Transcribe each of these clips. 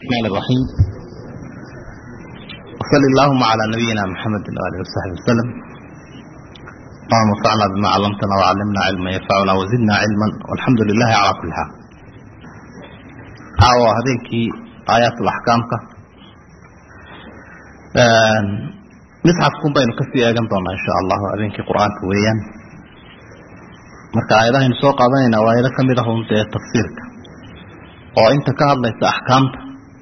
الرحمن الرحيم وصل اللهم على نبينا محمد وآله وصحبه وسلم اللهم انفعنا بما علمتنا وعلمنا علما ينفعنا وزدنا علما والحمد لله على كل حال caawa habeenkii aayaat axkaamka misxafkun baynu kasii eegan doonaa insha allahu habeenkii qur-aanka weeyaan marka aayadahaynu soo qaadanayna waa aayado kamid ah un dee tafsiirka oo inta ka hadlaysa axkaamta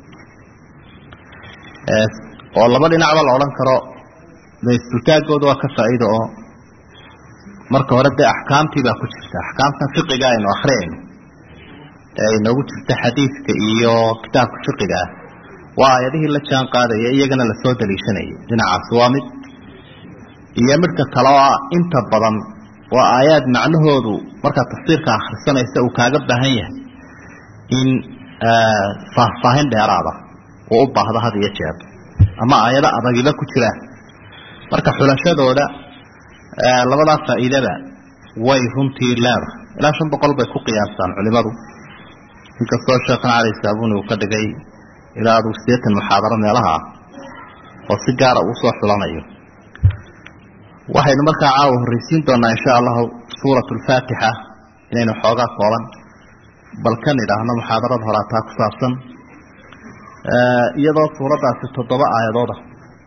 oo laba dhinacba la odhan karo dee isdultaagooda waa ka faa'iida oo marka hore dee axkaamtii baa ku jirta axkaamtan fiqiga aynu akriyayno ee inoogu jirta xadiidka iyo kitaabka fiqiga ah waa aayadihii la jaan qaadaya iyagana lasoo daliishanayay dhinacaasi waa mid iyo midka kale oo ah inta badan waa aayaad macnahoodu markaad tafsiirka akhrisanaysa uu kaaga baahan yahay in faahfaahin dheeraada uu u baahdo had iyo jeer ama aayado adagiba ku jiraan marka xulashadooda labadaa faa'iidada way runtii leedahay ilaa shan boqol bay ku qiyaastaan culimadu inkastoo sheekhan cali saabuni uu ka dhigay ilaa aduu siddeetan muxaadaro meelaha ah oo si gaara uu soo xulanayo waxaynu markaa caawa horreysiin doonaa insha allahu suurat alfaatixa inaynu xoogaa kooban bal kan idhaahno muxaadarada horaataa ku saabsan iyadoo suuraddaasi toddoba aayadooda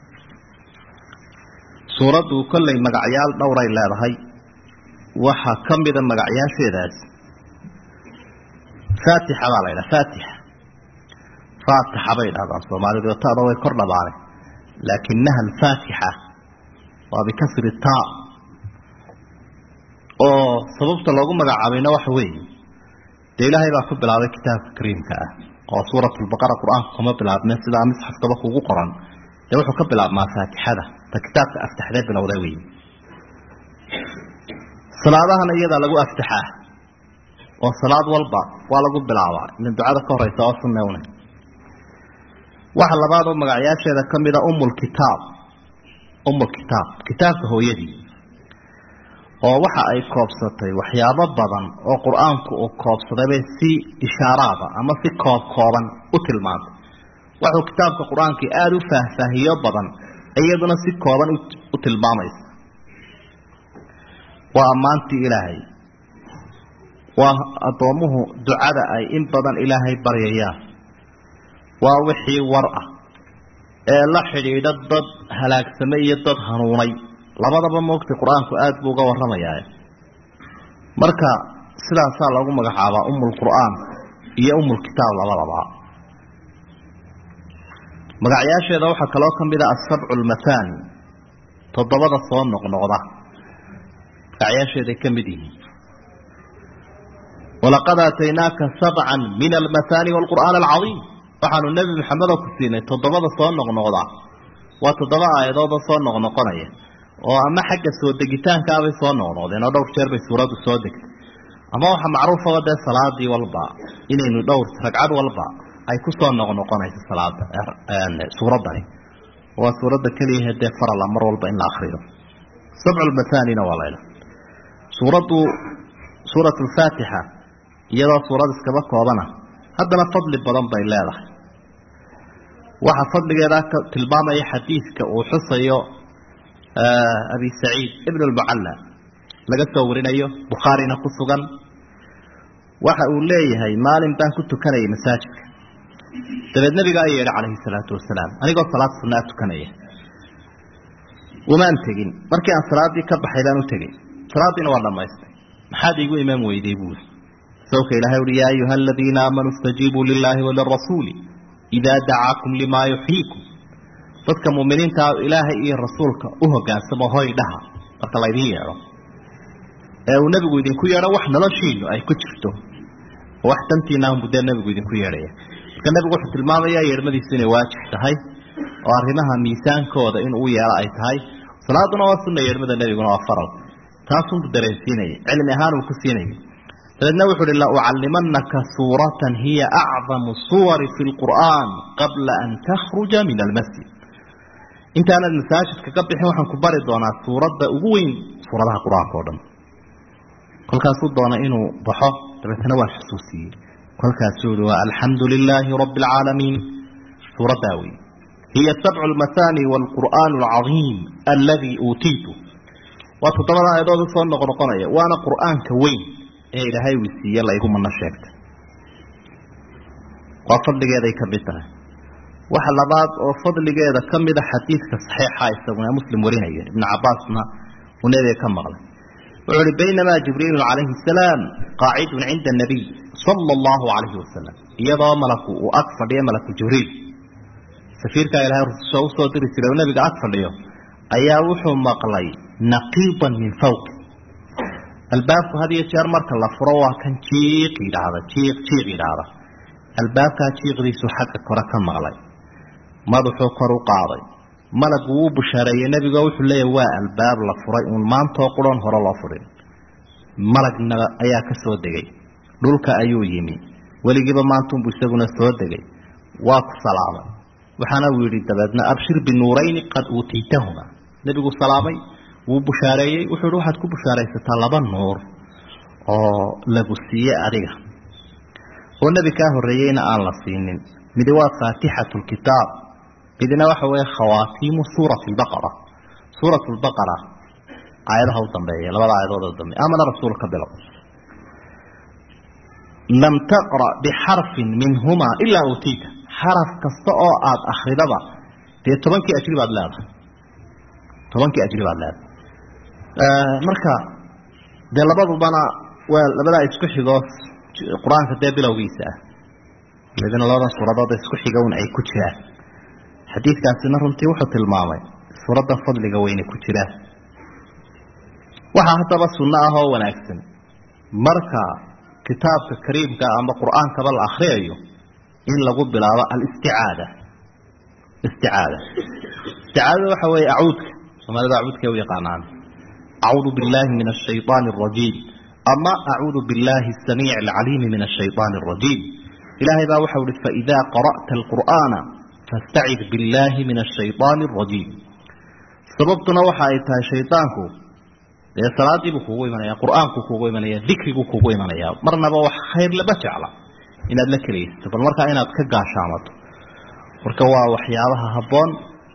suuraddu kollay magacyaal dhowray leedahay waxaa ka mida magacyaasheedaasi faatixa baa la ydhaha faatixa faatixa bay dhahdaan soomaalidu tada way kor dhabaane laakinaha alfaatixa waa bikasri taa oo sababta loogu magacaabayna waxa weeye dee ilaahay baa ku bilaabay kitaabka kariimka ah oo suurat lbaqara qur-aanka kuma bilaabme sidaa misxafkaba kugu qoran dee wuxuu ka bilaabmaa faatixada ta kitaabka aftaxdee bilowda wey salaadahana iyadaa lagu aftaxaa oo salaad walba waa lagu bilaabaa ina ducada ka horeysa oo sunewne waxa labaad oo magacyaasheeda ka mida umulkitaab umulkitaab kitaabka hooyadii oo waxa ay koobsatay waxyaabo badan oo qur-aanku uu koobsadayba si ishaaraada ama si koob kooban u tilmaantay wuxuu kitaabka qur-aankii aada u faahfaahiyo badan iyaduna si kooban u tilmaamaysa waa ammaantii ilaahay waa addoommuhu ducada ay in badan ilaahay baryayaan waa wixii war ah ee la xidhiidha dad halaagsamay iyo dad hanuunay labadaba moogtay qur-aanku aada buu uga warramayaa marka sidaasaa loogu magacaabaa umulqur'aan iyo umulkitaab labadaba magacyaasheeda waxaa kaloo ka mid a asabcu lmathaani toddobada soo noqnoqda magacyaasheeday ka mid yihiin walaqad aataynaaka sabcan min almathaani waalqur'aan alcadiim waxaanu nebi maxamedoo ku siinay toddobada soo noqnoqda waa toddoba aayadoodoo soo noqnoqonaya oo ama xagga soo degitaankaabay soo noqnoqdeen oo dhowr jeer bay suuraddu soo degtay ama waxa macruufaba dee salaadii walba inaynu dhowr ragcad walba ay ku soo noqnoqonayso salaada suuraddani waa suuradda keliyahe dee farala mar walba in la akriyo sabculmathaanina waa laydha suuraddu suurat alfaatixa iyadoo suurad iskaba koobana haddana fadli badan bay leedahay waxaa fadligeeda ka tilmaamaya xadiidka uu xusayo abi saciid ibn lmucalla laga soo warinayo bukhaarina ku sugan waxa uu leeyahay maalin baan ku tukanayay masaajidka dabeed nabigaa yeedha calayhi salaatu wasalaam anigoo salaad sunnaa tukanaya umaan tegin markii aan salaaddii ka baxay baan u tegey salaaddiina waa dhammaystay maxaad iigu imaan weyday buuri sawka ilahay uhi yaa ayuha aladiina aamanuu istajiibuu lilaahi walirasuuli idaa dacaakum limaa yuxyiikum dadka muuminiintaa ilaahay iyo rasuulka u hogaansamo hoy dhaha marka laydin yeedho ee uu nebigu idinku yeedho wax noloshiinu ay ku jirto oo wax dantiinaanbu dee nebigu idinku yeedhaya marka nebigu wuxuu tilmaamayaa yeedhmadiisu inay waajib tahay oo arrimaha miisaankooda in uu yeelo ay tahay salaaduna waa sunna yeedhmada nebiguna waa faral taasunbu dareensiinaya cilmi ahaan uu ku siinaya dabeedna wuxu uhi la ucallimanaka suuratan hiya acdamu suwari fi lqur'aan qabla an takhruja min almasjid intaanad masaajidka ka bixin waxaan ku bari doonaa suuradda ugu weyn suuradaha qur-aanka o dhan kolkaasuu doonay inuu baxo dabeetana waan xusuusiyey kolkaasuu yihi waa alxamdu lilaahi rabbi alcaalamiin suuraddaa wey hiya sabcu lmathani waalqur'aan alcadiim aladii uutiitu waa toddobada aayadood usoo noqnoqonaya waana qur'aanka weyn ee ilaahay uu siiye laygumana sheegtay waa fadligeeday ka mid tahay waxa labaad oo fadligeeda ka mida xadiidka saxiixa isaguna muslim warinaya ibnu cabaasna uu nebiga ka maqlay wuxuu uhi baynamaa jibriilu calayhi salaam qaacidun cinda nabiy sala allahu calayhi wasalam iyadoo malaku uu ag fadhiyo malaku jibriil safiirkaa ilahay rususha usoo diri jiray oo nebiga ag fadhiyo ayaa wuxuu maqlay naqiidan min fawqi albaabku had iyo jeer marka la furo waa kan jiiq yidhaahda jiiq jiiq yidhaahda albaabkaa jiiqdiisu xagga kore ka maqlay madaxuu kor u qaaday malagu wuu bushaareeyey nebigo wuxuu leeyahy waa albaab la furay uun maantoo quran hore loo furin malagna ayaa ka soo degay dhulka ayuu yimi weligiiba maantuunbu isaguna soo degay waa ku salaamay waxaana uu yidhi dabeedna abshir binuurayni qad uutiitahuma nebigu salaamay wuu bushaareeyey wuxuu yihi waxaad ku bushaaraysataa laba nuur oo lagu siiye adiga oo nebi kaa horreeyeyna aan la siinin midi waa faatixatu lkitaab midna waxa weeye khawaatiimu suurati lbaqara suurat lbaqara aayadaha u dambeeya labada aayadood u dambeeya amana rasuul ka bilow lam taqra bixarfin minhumaa ilaa uutiita xaraf kasta oo aada akridaba dee tobankii ajri baad leedahay tobankii ajri baad leedahay marka dee labadubana waa labadaa isku xigoo qur-aanka dee bilowgiisa ah iyadina labadan suuradood isku xiga un ay ku jiraan xadiidkaasina runtii wuxuu tilmaamay suuradda fadliga weyne ku jiraan waxaa haddaba sunno ah oo wanaagsan marka kitaabka kariimka ama qur-aankaba la akriyayo in lagu bilaabo alisticaada isticaada isticaadada waxa weeye acuudka soomaalida acuudka u yaqaanaan acuudu billahi min ashayطaani الrajiim ama acuudu billahi الsamiic اlcaliimi min ashayطaani الrajiim ilaahay baa waxau ihi faidaa qara'ta alqur'aana fastacid billahi min ashayطaani الrajiim sababtuna waxa ay tahay shaydaanku dee salaadiibuu kugu imanaya qur'aanku kugu imanaya dikriguu kugu imanaya marnaba wax khayr lama jecla inaad la kelaysato bal markaa inaad ka gaashaamato marka waa waxyaabaha habboon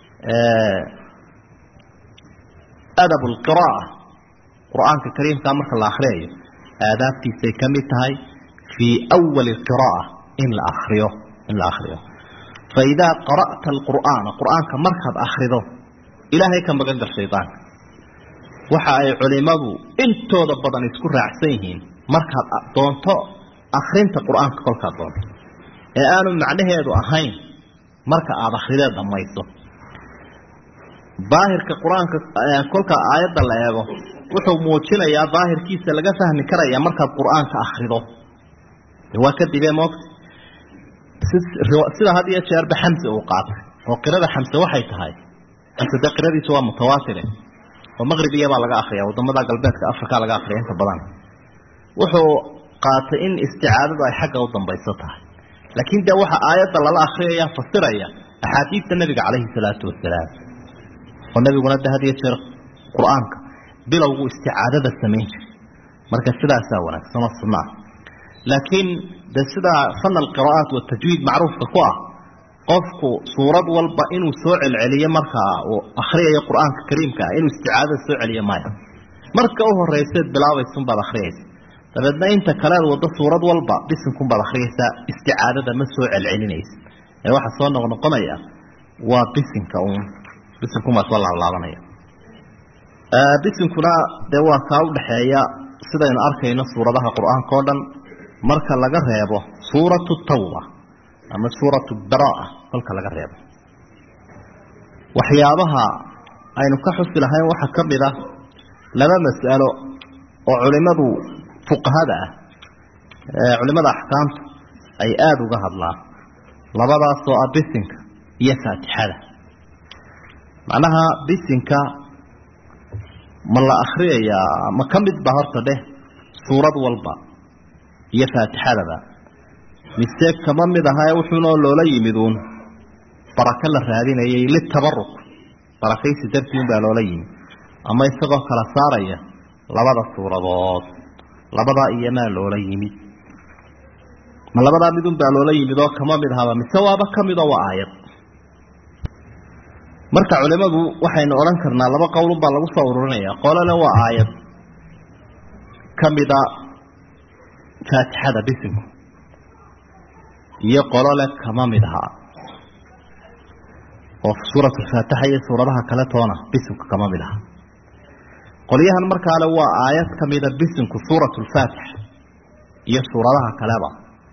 adab lqira'a qur-aanka kariimkaa marka la akriyayo aadaabtiisay ka mid tahay fii awali qira'a in la akriyo in la akriyo faidaa qara'ta alqur'aana qur'aanka markaad akrido ilaahay ka magan gal shaydaanka waxa ay culimadu intooda badan isku raacsan yihiin markaad doonto akrinta qur-aanka kolkaad doonto ee aanu macnaheedu ahayn marka aada akridee dhammayso daahirka qur-aanka kolka aayadda la eego wuxuu muujinayaa daahirkiisa laga fahmi karaya markaad qur-aanka akrido waa kadibee moogta sida had iyo jeerba xamse uu qaatay oo qirada xamse waxay tahay xamse dee qiradiisu waa mutawaatire oo maqribiya baa laga akriya wadamada galbeedka africa laga akriya inta badan wuxuu qaatay in isticaadadu ay xagga u dambayso tahay laakiin dee waxa aayadda lala akriyaya fasiraya axaadiista nabiga calayhi salaatu wasalaam oo nabiguna de had iyo jeer qur-aanka bilowgu isticaadada samayn jiray marka sidaasaa wanaagsan oo sunna ah laakiin de sidaa fan alqira'aat watajwiid macruufka ku ah qofku suurad walba inuu soo celceliyo markaa uu akriyayo qur-aanka kariimka ah inuu isticaadada soo celiyo maya marka u horeyseed bilaabaysunbaad akriyaysa dabeedna inta kaleed waddo suurad walba bisinkunbaad akriyaysaa isticaadada ma soo celcelinaysa ee waxaa soo noqnoqonaya waa bisinka uun bisinkunbaa soo laablaabanaya bisinkuna dee waa kaa udhaxeeya sidaynu arkayno suuradaha qur-aanka o dhan marka laga reebo suuratu tawba ama suuratu baraa kolka laga reebo waxyaabaha aynu ka xusi lahayn waxaa ka mid ah laba mas'alo oo culimadu fuqahada ah culimada axkaamta ay aada uga hadlaan labadaasoo ah bisinka iyo faatixada macnaha bisinka ma la akriyayaa ma ka mid ba horta dheh suurad walba iyo faatixadaba mise kama mid ahae wuxuunoo loola yimid uun barako la raadinayay litabaruk barakaysi dartii un baa loola yimid ama isagoo kala saaraya labada suuradood labadaa iyomaa loola yimid ma labadaa midun baa loola yimid oo kama mid ahaba mise waaba ka midoo waa aayad marka culimadu waxaynu odhan karnaa laba qowlun baa lagu soo ururinaya qolole waa aayad ka mida faatixada bisinku iyo qolole kama mid aha oo suurat alfaatixa iyo suuradaha kale toona bisinku kama mid aha qolyahan markaale waa aayad ka mida bisinku suurat lfaatixa iyo suuradaha kaleba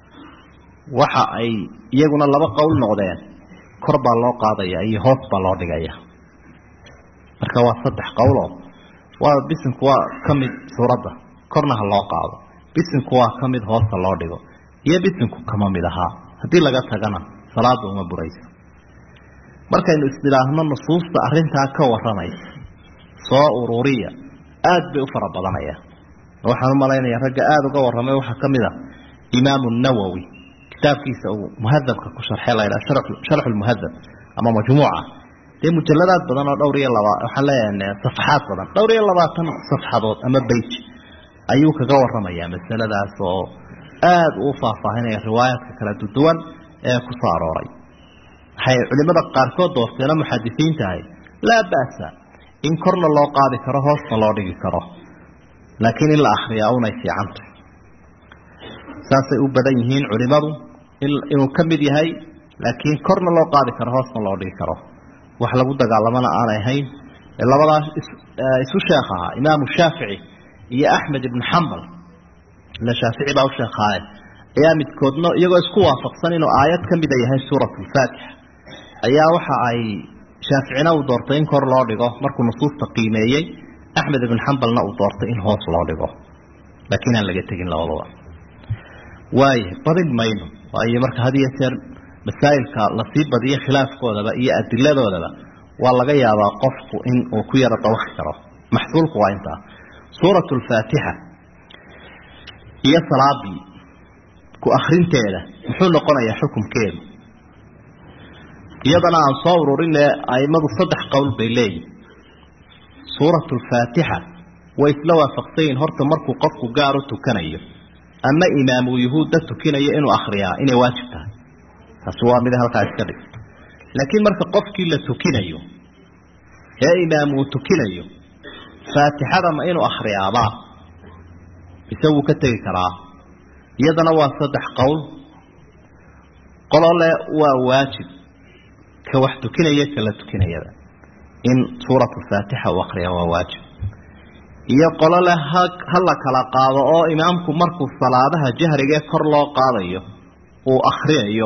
waxa ay iyaguna laba qowl noqdeen kor baa loo qaadaya iyo hoos baa loo dhigaya marka waa saddex qowloo waa bisinku waa ka mid suuradda korna ha loo qaado bisinku waa ka mid hoosta loo dhigo iyo bisinku kama mid ahaa haddii laga tagana salaada uma burayso markaynu isdhilaahno nusuusta arrintaa ka warramaysa soo ururiya aad bay u fara badanaya waxaan u malaynaya ragga aada uga warramay waxaa ka mid a imaamu nawowi kitaabkiisa uu muhadabka ku sharxay la ydhaha sharxu lmuhadab ama majmuuca dee mujaladaad badan oo dhowr iyo laba waxaan leeyahay safxaad badan dhowr iyo labaatan safxadood ama beyt ayuu kaga warramayaa masaladaas oo aada uu faahfaahinaya riwaayaadka kala duwan ee ku soo arooray waxay culimada qaarkood doorteeno muxadisiinta ahay laa ba'sa in korna loo qaadi karo hoosna loo dhigi karo laakiin in la akriyaa unay fiicantay saasay u badan yihiin culimadu inuu ka mid yahay laakiin korna loo qaadi karo hoosna loo dhigi karo wax lagu dagaalamana aanay ahayn labadaas isu sheekh ahaa imaamu shaafici iyo axmed ibnu xambal ila shaafici baa u sheekhaaye ayaa midkoodna iyagoo isku waafaqsan inuu aayad ka mida yahay suurat lfaatixa ayaa waxa ay shaaficina uu doortay in kor loo dhigo markuu nusuusta qiimeeyey axmed ibn xambalna uu doortay in hoos loo dhigo laakiin aan laga tegin labadaba waaya badin mayno waayo marka had iyo jeer masaa'ilka lasii badiyo khilaafkoodaba iyo adiladoodaba waa laga yaabaa qofku in uu ku yaro dawaqi karo maxsuulku waa intaa suurat lfaatixa iyo salaadii ku akrinteeda muxuu noqonayaa xukumkeedu iyadana aan soo ururine aimadu saddex qowl bay leeyihin suurat lfaatixa way isla waafaqsan yihin horta markuu qofku gaar u tukanayo ama imaamu yuhuudda tukinayo inuu akriyaa inay waajib tahay taasi waa mid halkaa iska dhig laakiin marka qofkii la tukinayo ee imaam uu tukinayo faatixada ma inuu akriyaabaa mise wuu ka tegi karaa iyadana waa saddex qowl qolole waa waajib ka wax tukinaya kala tukinayada in suurat faatixa uu akriya waa waajib iyo qolole ha ha la kala qaado oo imaamku markuu salaadaha jahrigee kor loo qaadayo uu akhriyayo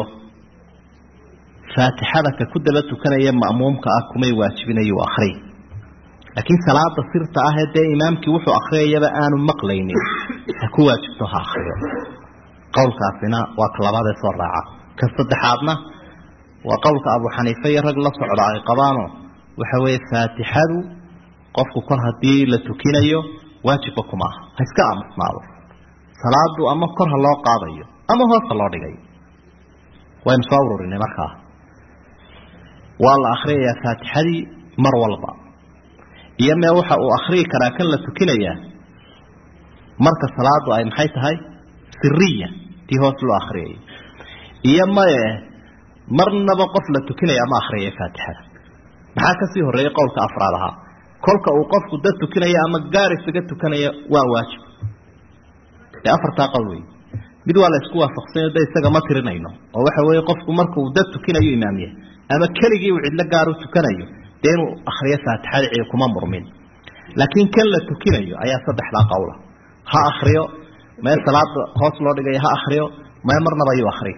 faatixada ka ku daba tukanaya ma'muumka ah kumay waajibinayo uu akhriy laakiin salaada sirta ah ee dee imaamkii wuxuu akhriyayaba aanu maqlaynin ha ku waajibto ha akhriyo qowlkaasina waa ka labaadee soo raaca ka saddexaadna waa qowlka abu xaniife iyo rag la socda ay qabaano waxa weeye faatixadu qofku kor haddii la tukinayo waajibba kuma aha ha iska aamusnaado salaadu ama kor ha loo qaadayo ama hoosta loo dhigayo waynu soo ururinay markaa waa la akhriyayaa faatixadii mar walba iyo mee waxa uu akhriyi karaa kan la tukinayaa marka salaadu ay maxay tahay siriya tii hoos loo akriyayo iyo maye marnaba qof la tukinaya ma akhriyaya faatixada maxaa kasii horreeyay qowlka afraad ahaa kolka uu qofku dad tukinaya ama gaar isaga tukanaya waa waajib ee afartaa qowl wey mid waa la isku waafaqsanyo de isaga ma tirinayno oo waxa weeye qofku markuu dad tukinayo imaamiya ama keligii uu cidlo gaar u tukanayo dee inuu akriyo faatixada cidi kuma murmin laakiin kan la tukinayo ayaa saddexdaa qowla ha akriyo mee salaada hoos loo dhigayo ha akriyo mee marnaba ayuu akriyo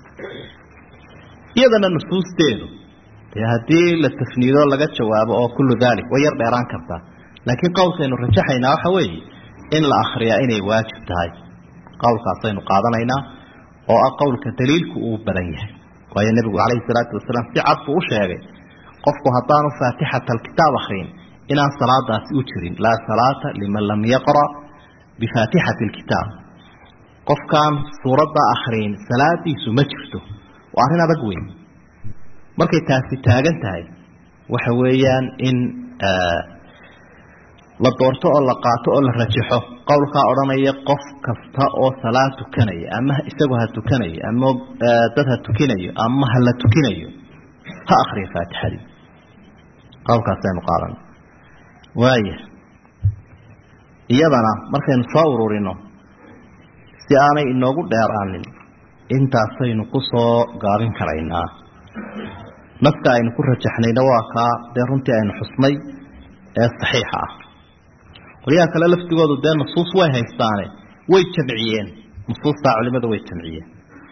iyadana nusuusteedu dee haddii la tafniido laga jawaabo oo kullu dalik way yar dheeraan kartaa laakiin qowlkaynu rajaxaynaa waxa weeye in la akriyaa inay waajib tahay qowlkaasaynu qaadanaynaa oo ah qowlka daliilku uu badan yahay waayo nebigu calayhi salaatu wasalaam si cad buu u sheegay qofku haddaanu faatixata alkitaab akriyin inaan salaadaasi u jirin laa salaata liman lam yaqra' bifaatixati alkitaab qofkaan suuraddaa akriyin salaadiisu ma jirto waa arrin adag weyn markay taasi taagan tahay waxa weeyaan in la doorto oo la qaato oo la rajaxo qowlkaa odhanaya qof kasta oo salaad tukanaya ama isagu ha tukanayo ama dad ha tukinayo ama ha la tukinayo ha akriya faatixadii qowlkaasaynu qaadan waaya iyadana markaynu soo ururino si aanay inoogu dheeraanin intaasaynu ku soo gaabin karaynaa naska aynu ku rajaxnayna waa kaa dee runtii aynu xusnay ee saxiixa ah qolyaha kale laftigoodu dee nusuus way haystaane way jamciyeen nusuustaa culimadu way jamciyeen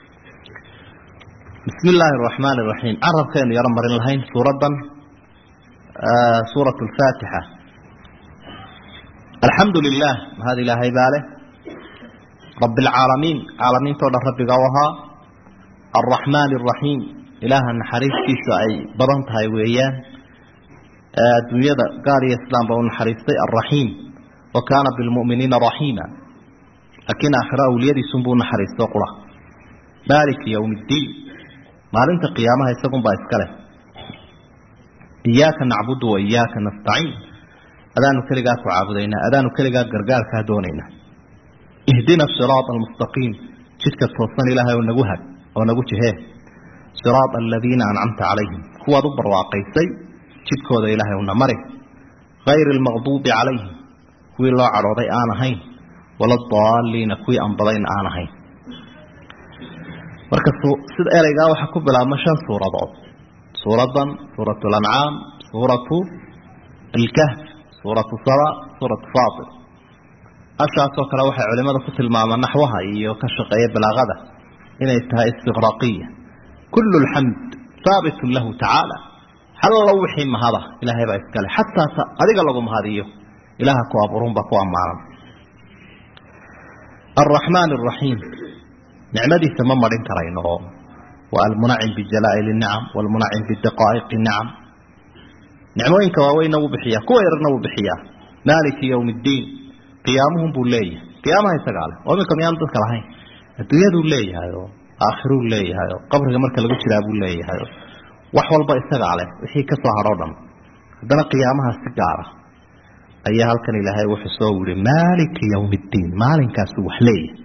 bismi illaahi araxmaani iraxiim carabkaynu yaro marin lahayn suuraddan suurat alfaatixa alxamdu lilah mahad ilaahay baa leh rabi alcaalamiin caalamiintao dhan rabbiga u ahaa alraxmaani araxiim ilaaha naxariistiisa ay badan tahay weeyaan adduunyada gaal iyo islaamba u naxariistay alraxiim wa kaana bilmu'miniina raxiima laakiin aakhiro awliyadiisunbuu naxariisto qura maaliki yowm iddiin maalinta qiyaamaha isagunbaa iska leh iyaaka nacbudu wa iyaaka nastaciin adaanu keligaa ku caabudaynaa adaanu keligaa gargaarkaa doonaynaa ihdina siraata almustaqiim jidka toosan ilaahay oo nagu hag oo nagu jihee siraata aladiina ancamta calayhim kuwaad u barwaaqaysay jidkooda ilaahay una mari hayri almaqduubi calayhim kuwii loo cadhooday aan ahayn wala daaliina kuwii anbadayna aan ahayn marka sida ereygaa waxaa ku bilaabma shan suuradood suuradan suuratu alancaam suuratu alkahf suuratu saba suuratu faatir ashaasoo kale waxay culimada ku tilmaamaan naxwaha iyo ka shaqeeya balaaqada inay tahay istiqraaqiya kullu lxamd haabitun lahu tacaala hallo wixii mahada ilaahay baa iskale xataa adiga lagu mahadiyo ilaaha ku abuurunbaa ku ammaanan alraxmaan araxiim nicmadiisa ma marin karayno oo waa almunacim bijalaa'il nicam walmunacim bidaqaa'iqi nicam nicmooyinka waaweyna wuu bixiyaa kuwa yarna wuu bixiyaa maaliki yowm iddiin qiyaamuhun buu leeyahay qiyaamaha isagaa leh oo iminka miyaanu dadka lahayn adduunyaduu leeyahay oo aakhiruu leeyahay oo qabriga marka lagu jiraa buu leeyahay oo wax walba isagaa leh wixii ka soo hadhoo dhan haddana qiyaamaha si gaara ayaa halkan ilaahay wuxuu soo wiri maaliki yowm iddiin maalinkaasuu wax leeyahay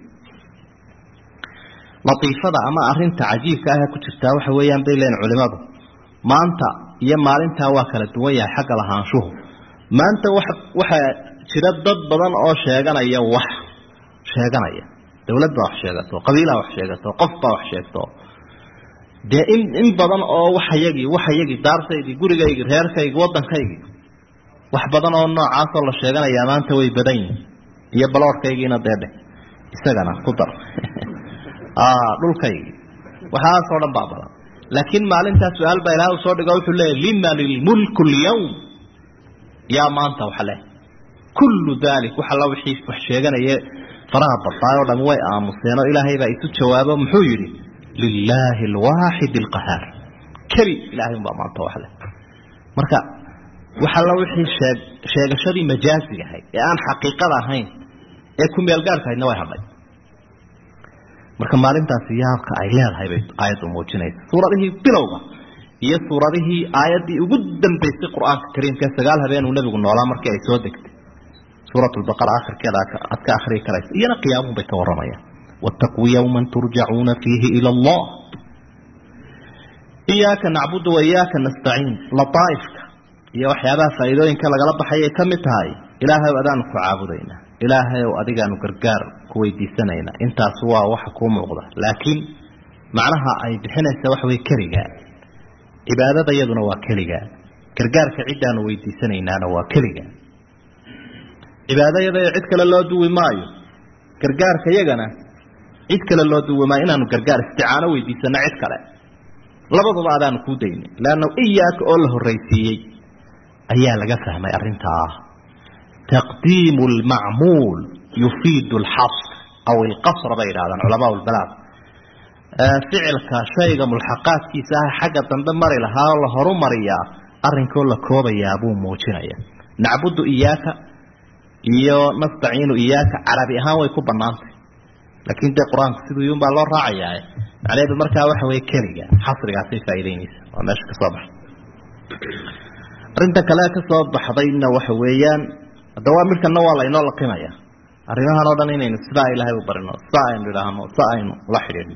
latiifada ama arinta cajiibka ah ku jirtaa waxa weeyaan bay leeyihin culimadu maanta iyo maalintaa waa kala duwan yahay xagga lahaanshuhu maanta wa waxaa jira dad badan oo sheeganaya wax sheeganaya dawlad baa wax sheegato qabiilaa wax sheegato qof baa wax sheegto dee in in badan oo waxayagii waxayagii daartaydii gurigaygii reerkaygii waddankaygii wax badan oo noocaasoo la sheeganayaa maanta way badan yihin iyo baloorkaygiina deedhe isagana ku dar dhulkaygii waxaasoo dhan baa badan laakiin maalintaa su-aal baa ilaah usoo dhigo wuxuu leeyahy liman ilmulku lyawm yaa maanta wax leh kullu dalik wax alla wixii wax sheeganaye faraha badnaay oo dham way aamuseenoo ilaahay baa isu jawaabo muxuu yidhi lilaahi alwaaxid alqahaar keli ilahay unbaa maanta wax leh marka wax alla wixii sheeg sheegashadii majaaziga ahayd ee aan xaqiiqada ahayn ee ku meelgaarka ahaydna way hadhay marka maalintaasi yaabka ay leedahay bay aayaddu muujinaysa suuradihii bilowga iyo suuradihii aayaddii ugu dambaysay qur-aanka kariimka sagaal habeen uu nebigu noolaa markii ay soo degtay suurat lbaqara akhirkeeda aad ka akhriyi karaysa iyana qiyaamuhu bay ka warramayaan wattaquu yowman turjacuuna fiihi ila allah iyaaka nacbudu wa iyaaka nastaciin lataaifka iyo waxyaabaha faa'iidooyinka lagala baxayay ka mid tahay ilaahay adaanu ku caabudaynaa ilaahay ow adigaanu gargaar ku weydiisanayna intaas waa waxa kuu muuqda laakiin macnaha ay bixinaysa waxa wey keligaa cibaadada iyaduna waa keligaa gargaarka ciddaanu weydiisanaynaana waa keligaa cibaadayada cid kale loo duwi maayo gargaarka iyagana cid kale loo duwi maayo inaanu gargaar isticaano weydiisano cid kale labaduba adaanu kuu daynay leanna iyaaka oo la horraysiiyey ayaa laga fahmay arrintaa taqdiimu lmacmuul yufiidu alxasr aw ilqasra bay yidhahdaan culamaa lbalaad ficilka shayga mulxaqaadkiisa ah xagga dambe mari lahaa oo la horu mariyaa arrinkoo la koobayaa buu muujinaya nacbudu iyaaka iyo nastaciinu iyaaka carabi ahaan way ku banaantay laakiin dee qur-aanku siduu yun baa loo raacayaa macnaheedu markaa waxa weye keliga xasrigaasay faa'iideynaysa waa meesha ka soo baxay arrinta kale ka soo baxdayna waxa weeyaan hadda waa midkana waa laynoo laqimaya arrimahan oo dhan inaynu sidaa ilaahay u barino sidaa aynu idhaahno si aynu la xidhiidhno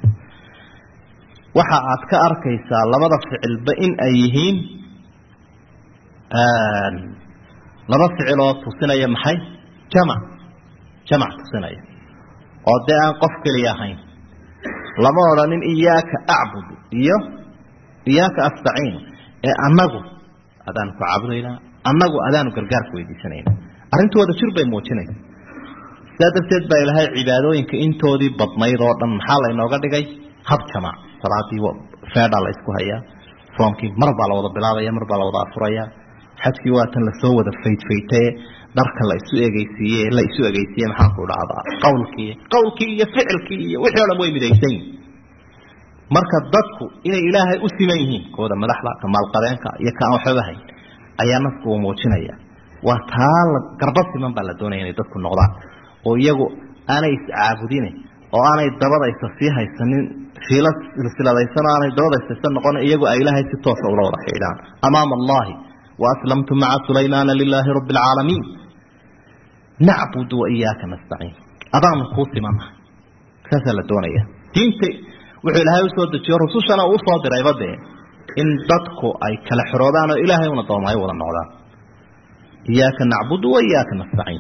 waxa aad ka arkaysaa labada ficilba in ay yihiin laba ficiloo tusinaya maxay jamac jamac tusinaya oo dee aan qof keliya ahayn lama odhanin iyaaka acbudu iyo iyaaka astaciin ee annagu adaanu ku caabudaynaa annagu adaanu gargaarku weydiisanayna arrintu wada jir bay muujinaysa sidaa darteed baa ilaahay cibaadooyinka intoodii badnayd oo dhan maxaa laynooga dhigay hab jamac salaadii feedhaa la isku hayaa soomkii mar baa la wada bilaabaya mar baa la wada afuraya xajkii waa tan lasoo wada faydfaytaye dharka la isu egeysiiye la isu egeysiiye maxaanku dhacdaa qawlkii qawlkii iyo ficilkii iyo wixii o dhan way midaysan yihin marka dadku inay ilaahay u siman yihiin kooda madaxda ka maalqabeenka iyo ka aan waxbaba hayn ayaa nafku uu muujinaya waa taa la garba siman baa la doonaya inay dadku noqdaan oo iyagu aanay iscaabudine oo aanay dabadaysa sii haysanin fiila silsiladaysan aanay dabadaysaysan noqon iyagu ay ilaahay si toosa ula wada xidhaan amaama allahi wa aslamtu maca sulaymaana lilaahi rabbi alcaalamiin nacbudu wa iyaaka nastaciin adaanu kuu simanaha saasaa la doonaya diinta wuxuu ilaahay usoo dejiyo rusushana uu usoo dirayba dee in dadku ay kala xoroodaan oo ilaahay una doomaayo wada noqdaan iyaaka nacbudu wa iyaaka nastaciin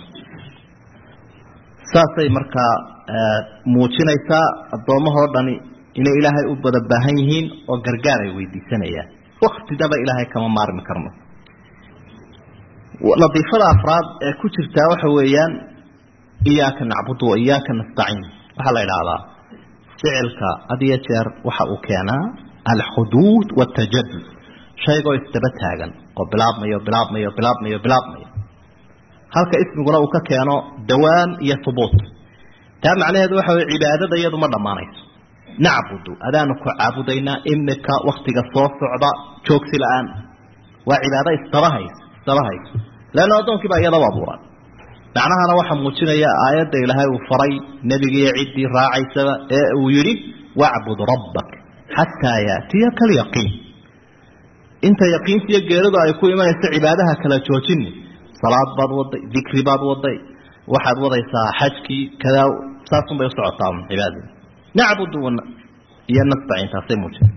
saasay markaa muujinaysaa addoommahoo dhani inay ilaahay u bada baahan yihiin oo gargaar ay weydiisanayaan waktidaba ilaahay kama maarmi karno ladiifada afraad ee ku jirtaa waxa weeyaan iyaaka nacbudu wa iyaaka nastaciin waxaa la idhaahdaa ficilka had iyo jeer waxa uu keenaa alxuduud wاtajadud shaygoo isdaba taagan oo bilaabmayo bilaabmayo bilaabmayo bilaabmayo halka ismiguna uu ka keeno dawaam iyo hubuut taa macnaheedu waxa wey cibaadada iyadu ma dhammaanayso nacbudu adaanu ku caabudaynaa imika waktiga soo socda joogsi la-aan waa cibaado istabahaysa istabahayso leanna addoonkii baa iyadaba abuuran macnahana waxaa muujinaya aayadda ilaahay uu faray nebigiiyo ciddii raacaysaba ee uu yidhi wacbud rabbak xataa yaatiyaka alyaqiin inta yaqiintiiyo geeridu ay ku imanayso cibaadaha kala joojini salaad baad waday dikri baad waday waxaad wadaysaa xajkii kadaa saasun bay usocotaa cibaadada nacbudu iyo nastaciin taasay muujina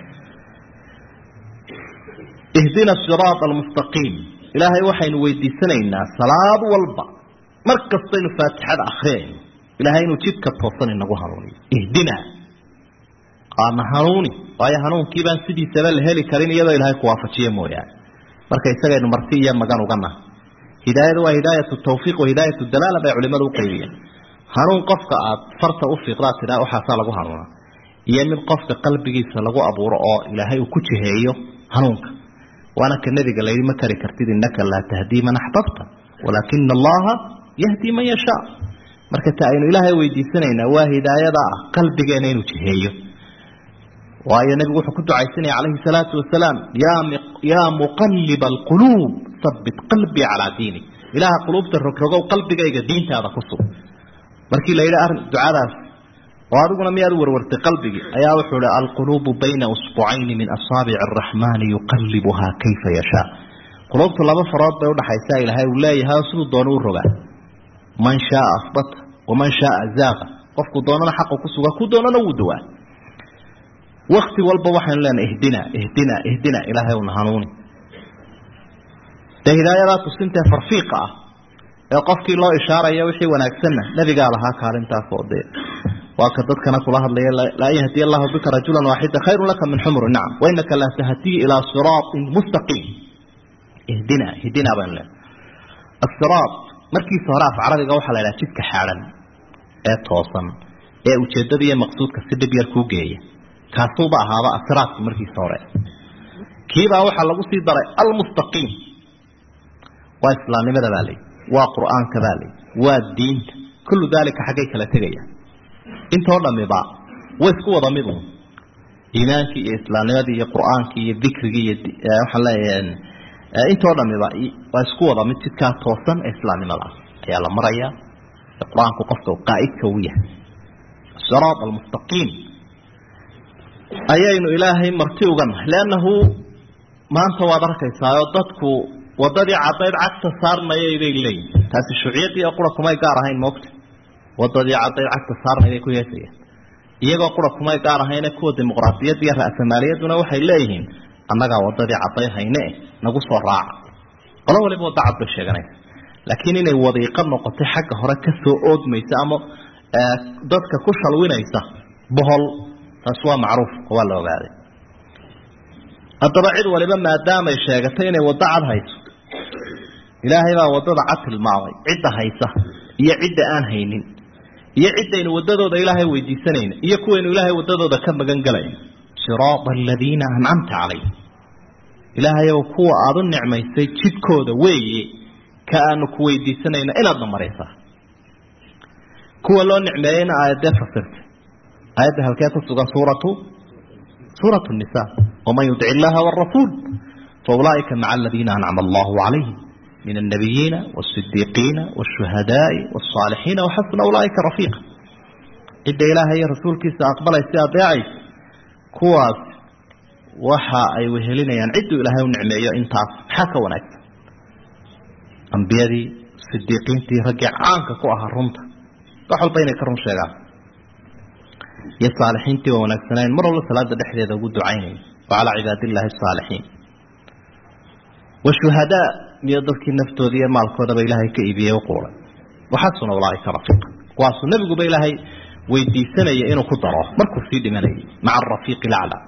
ihdina siraata almustaqiim ilaahay waxaynu weydiisanaynaa salaad walba mar kastaynu faatixada akriyayno ilaahay inuu jidka toosan inagu hanuuniyo ihdina aana hanuuni waayo hanuunkii baan sidiisaba la heli karin iyadoo ilaahay kuwaafajiye mooyaane marka isagaynu marti iyo magan uganaha hidaayadu waa hidaayatu tawfiiq wa hidaayatu dalaala bay culimadu uqaybiyeen hanuun qofka aad farta u fiiqdaad tidhaa waxaasaa lagu hanuuna iyo mid qofka qalbigiisa lagu abuuro oo ilaahay uu ku jiheeyo hanuunka waana ka nebiga layidhi ma kari kartid innaka laa tahdii man axbabta walaakina allaha yahdi man yashaa marka ta aynu ilaahay weydiisanaynaa waa hidaayada ah qalbigeena inuu jiheeyo waayo nebigu wuxuu ku ducaysanaya calayhi salaatu wasalaam yaa muqaliba alquluub sabit qalbii calaa diinik ilaaha quluubta rogrogow qalbigayga diintaada ku sug markii la yidhi arrin ducadaas oo adiguna miyaad warwartay qalbigii ayaa wuxuu hi alquluubu bayna usbucayni min asaabici araxmaani yuqalibuhaa kayfa yashaa quluubtu laba farood bay udhaxaysaa ilaahay uu leeyahay oo siduu doono u rogaa man shaaa asbata waman shaaa zaaqa qofku doonana xaqu ku suga ku doonana wuu dawaa wakti walba waxaynu leenahay ihdina ihdina ihdina ilaahay una hanuuni dee hidaayadaa tusintee farfiiqa ah ee qofkii loo ishaaraya wixii wanaagsanna nebigaa lahaa kaalintaas oo dee waa ka dadkana kula hadlaya laa yahdiy allahu bika rajulan waaxida khayru laka min xumri nacam wainaka laa tahdii ilaa siraatin mustaqiim ihdina ihdina baynu leenahay asiraat markiisa hore af carabiga waxaa la idhaha jidka xaadhan ee toosan ee ujeeddada iyo maqsuudka si dhib yar kuu geeya kaasuuba ahaaba asiraadki markiisa hore kiibaa waxaa lagu sii daray almustaqiim waa islaamnimada baa layi waa qur-aanka baa layi waa diinta kullu daalika xaggay kala tegaya intoo dhamiba way isku wada mid un iimaankii iyo islaamnimadii iyo qur-aankii iyo dikrigii iyo waxaan leeyahay intoo dhamiba waa isku wada mid jidkaa toosan ee islaamnimada ah ayaa la maraya qur-aanku qofka qaa'idka u yahay asiraat almustaqiim ayaynu ilaahay marti uga nahay leannahu maanta waad arkaysaayoo dadku wadadii cadayd cagta saarnayay bay leeyihin taasi shuuciyadii oo qura kumay gaar ahayn moogta wadadii cadayd cagta saarnay bay ku heesayaan iyagoo qura kumay gaar ahayne kuwa dimuqraadiyadda iyo ra'samaaliyaduna waxay leeyihiin annagaa wadadii cadayd hayne nagu soo raaca qolo waliba wadda cad bay sheeganaysa laakiin inay wadiiqo noqotay xagga hore ka soo oodmaysa ama dadka ku shalwinaysa bohol taas waa macruuf oo waa la ogaaday haddaba cid waliba maadaamay sheegatay inay waddo cad hayso ilaahay baa waddada cad tilmaamay cidda haysa iyo cidda aan haynin iyo ciddaynu waddadooda ilaahay weydiisanayna iyo kuwaynu ilaahay waddadooda ka magan galayno siraada aladiina ancamta calayhim ilaahayow kuwa aada u nicmaysay jidkooda weeye ka aanu ku weydiisanayna inaadna maraysaa kuwa loo nicmeeyeyna aayadee fasirtay aayadda halkee ku sugan suuratu suuratu nisa waman yudic illaha warasuul faulaaika maca aladiina ancama allahu calayhim min alnabiyiina wasidiiqiina wshuhadaai wsaalixiina waxasuna ulaaika rafiiqa cidda ilaahay iyo rasuulkiisa aqbalaysa adeecaysa kuwaas waxa ay wehelinayaan cidduu ilaahay u nicmeeyo intaas maxaa ka wanaagsan ambiyadii sidiiqiintii raggii caanka ku ahaa runta wax walba inay ka run sheegaan iyo saalixiintii waa wanaagsanayn mar walba salaada dhexdeeda ugu ducaynaya wacalaa cibaadillahi asaalixiin washuhadaa miyo dadkii naftooda iyo maalkoodaba ilaahay ka iibiyey u quulay waxasuna ulaaika rafiiqa kuwaasuu nebiguba ilaahay weydiisanaya inuu ku daro markuu sii dhimanayay maca arafiiqi lacla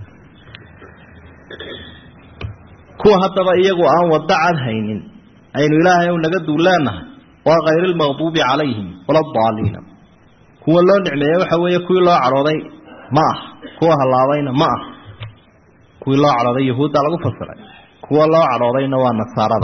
kuwa haddaba iyagu aan waddo cad haynin aynu ilaahay u naga duuleenahay waa kayr lmaqduubi calayhim wala daaliina kuwa loo nicmeeye waxa weeye kuwii loo cadhooday ma ah kuwa hallaabayna ma ah kuwii loo cadhooday yahuudda lagu fasiray kuwa loo cadhoodayna waa nasaarada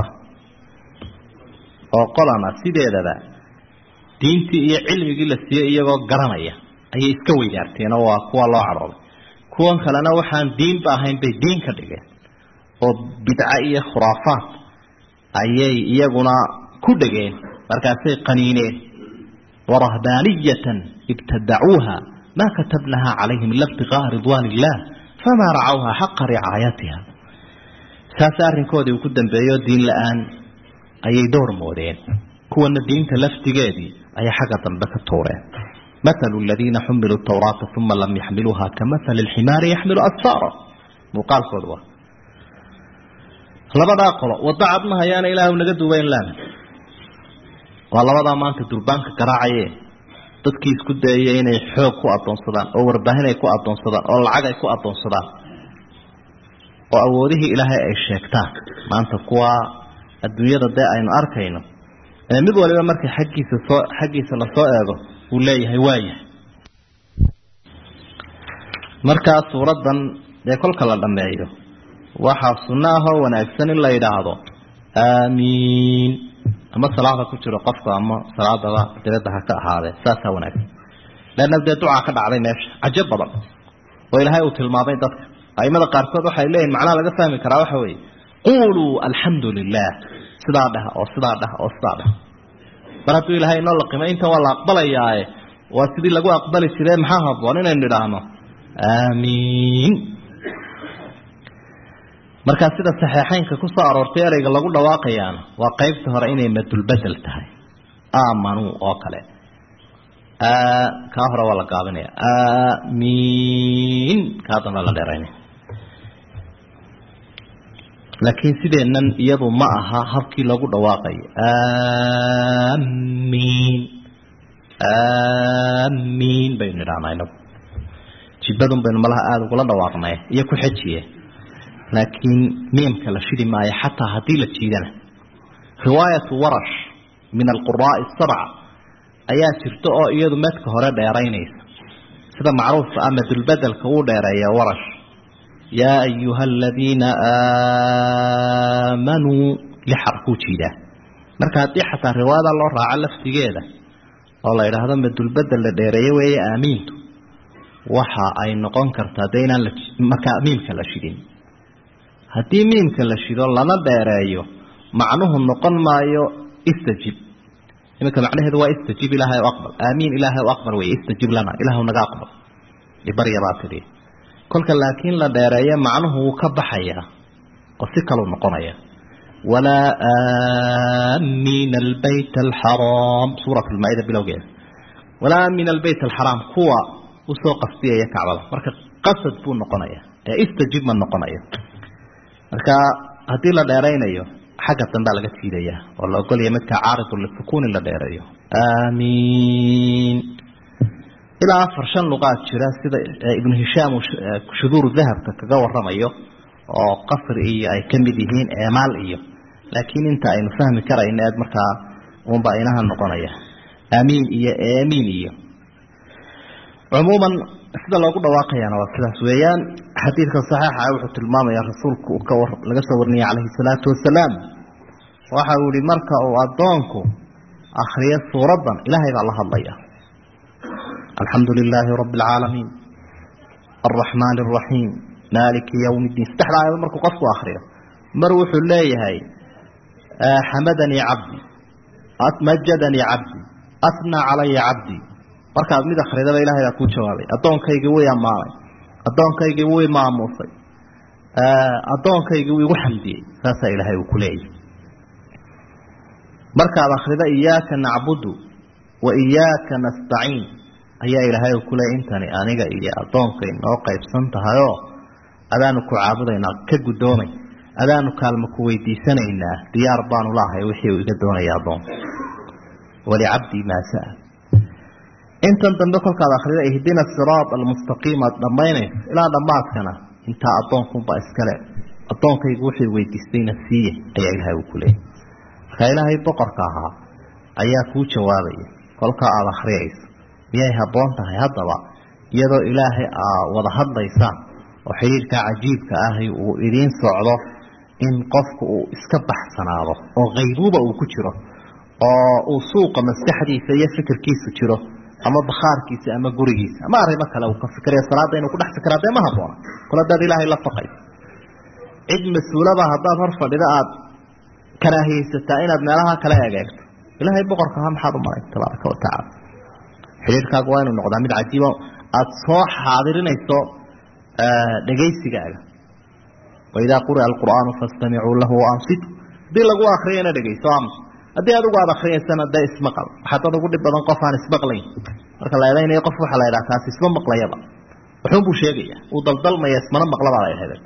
oo qolana sideedaba diintii iyo cilmigii la siiyey iyagoo garanaya ayay iska weydaarteenoo waa kuwa loo cadhooday kuwan kalena waxaan diinba ahayn bay diin ka dhigeen oo bidca iyo khuraafaat ayay iyaguna ku dhegeen markaasay qaniineen warahbaaniyatan ibtadacuuha maa katabnaha calayhim ila ibtiqaaa ridwaan illah famaa racawha xaqa ricaayatiha saas arrinkoodii uu ku dambeeyo diin la-aan ayay dhowr moodeen kuwana diinta laftigeedii ayay xagga dambe ka tuureen mathalu aladiina xumiluu tawraata uma lam yaxmiluuha kamahali lximaari yaxmilu asfaara muuqaalkooda waa labadaa qolo waddo cad ma hayaana ilaahu naga duubayn laana waa labadaa maanta durbaanka garaacaye dadkii isku dayaya inay xoog ku adoonsadaan oo warbaahin ay ku adoonsadaan oo lacag ay ku adoonsadaan oo awoodihii ilaahay ay sheegtaan maanta kuwa adduunyada dee aynu arkayno mid waliba markay xaggiisa soo xaggiisa lasoo eego uu leeyahay waayahay markaa suuraddan dee kolka la dhammeeyo waxaa sunno ahoo wanaagsan in la yidhaahdo aamiin ama salaada ku jiro qofka ama salaadaba dabadda ha ka ahaadee saasaa wanaagsan leanna dee ducaa ka dhacday meesha cajab badan oo ilaahay uu tilmaamay dadka aimada qaarkood waxay leeyihin macnaha laga fahmi karaa waxa weeye quuluu alxamdu lilah sidaa dheh oo sidaa dheh oo sidaa dheh mar hadduu ilaahay inoo laqimay intan waa la aqbalayaaye waa sidii lagu aqbali jire maxaa haboon inaynu idhaahno aamiin markaa sida saxeexeynka ku soo aroortay ereyga lagu dhawaaqayaana waa qaybta hore inay madulbedel tahay aamanuu oo kale kaa hore waa la gaabinaya aamiin kaa dambe la dheeraynaya laakiin sideennan iyadu ma aha habkii lagu dhawaaqayo aamiin aamiin baynu idhahnaa inagu jibadun baynu malaha aada ugula dhawaaqnay iyo ku xejiye laakiin miimka la shidi maayo xataa haddii la jiidana riwaayatu warash min alquraa'i asabca ayaa jirta oo iyadu medka hore dheeraynaysa sida macruufka ah madulbedelka uu dheereeya warash yaa ayuha aladiina aamanuu lixar kuu jiidaa marka haddii xataa riwaayada loo raaco laftigeeda oo la yidhaahdo madulbedel la dheereeye weeye aamiintu waxa ay noqon kartaa dee inaan markaa miimka la shidin haddii miimka la shido lana dheereeyo macnuhu noqon maayo istajib iminka macnaheedu waa istajib ilaahay o aqbal aamiin ilaahay o aqbal wey istajib lana ilaahu naga aqbal barya baa tidhi kolka laakiin la dheereeyo macnuhu wuu ka baxayaa oo si kaluu noqonaya walaa aamiina albayt alxaraam suurat lmaa-ida bilowgeeda walaa aamiina albayt alxaraam kuwa usoo qasdiyaya kacbada marka qasad buu noqonaya ee istajib ma noqonayo marka haddii la dheeraynayo xagga dambea laga jiidayaa oo la ogolaya midkaa caaridu lisukun in la dheereeyo aamiin ilaa afar shan luqaad jira sida ibnu hishaam shuduuru dahabka kaga waramayo oo qasri iyo ay ka mid yihiin eemaal iyo laakiin inta aynu fahmi karayno eed markaa unba inaha noqonaya aamiin iyo aamiin iyo cumuuman sida loogu dhawaaqayana waa sidaas weeyaan xadiidka saxiixa wuxuu tilmaamaya rasuulku ka laga soo warinaya calayhi salaatu wasalaam waxa uu yihi marka uu addoonku akriyo suuraddan ilaahay baa la hadlaya alxamdu lilaahi rabbi alcaalamiin alraxmaani alraxiim maaliki yowmi ddiin saddexda aayado markuu qofku akriyo mar wuxuu leeyahay xamadanii cabdi majadanii cabdi asnaa calaya cabdi markaad mid akridaba ilahay baa kuu jawaabay addoonkaygii wuu ammaanay addoonkaygii wuu maamuusay addoonkaygii wuu igu xamdiyey saasaa ilaahay uu ku leeyahy markaad akrida iyaaka nacbudu wa iyaaka nastaciin ayaa ilaahay uu ku leeyay intani aniga iyo addoonkay noo qaybsan tahayoo adaanu ku caabudaynaa ka guddoomay adaanu kaalmo ku weydiisanaynaa diyaar baanu laahay wixii uu iga doonaya addoonka walicabdii maa saa intan dambe kolkaad akrida ihdina siraat almustaqiim aad dhammaynayso ilaa dhammaadkana intaa addoonkunbaa iskale addoonkaygu wuxuu weydiistayna siiye ayaa ilaahay uu ku leeyay marka ilaahay boqorka ahaa ayaa kuu jawaabaya kolkaa aada akhriyayso miyay habboon tahay haddaba iyadoo ilaahay aa wada hadlaysaan oo xidhiirkaa cajiibka ahi uu idiin socdo in qofku uu iska baxsanaado oo qaybuuba uu ku jiro oo uu suuqa maskaxdiisa iyo fikirkiisu jiro ama bakhaarkiisa ama gurigiisa ama arrimo kale uu ka fikiraya salaada inuu ku dhex fikiraa dee ma habboona kol hadaad ilaahay la faqayso cid mas-uulaba haddaad hor fadhida aada karaahiyeysataa inaad meelaha kale egeegto ilaahay boqorka ahaa maxaad u maray tabaaraka watacaala xidhiirkaagu waa inuu noqdaa mid cajiibo aada soo xaadirinayso dhegaysigaaga waidaa quri'a alqur'aanu fastamicuu lahu waansitu haddii lagu akriyana dhegayso ams haddii adigu aada akriyaysana dee ismaqal waxaa dad ugu dhib badan qof aan ismaqlayn marka la eedaynayo qof waxaa la yidhaha kaasi isma maqlayaba wuxuunbuu sheegaya uu daldalmaya ismana maqlabaa la yidhahda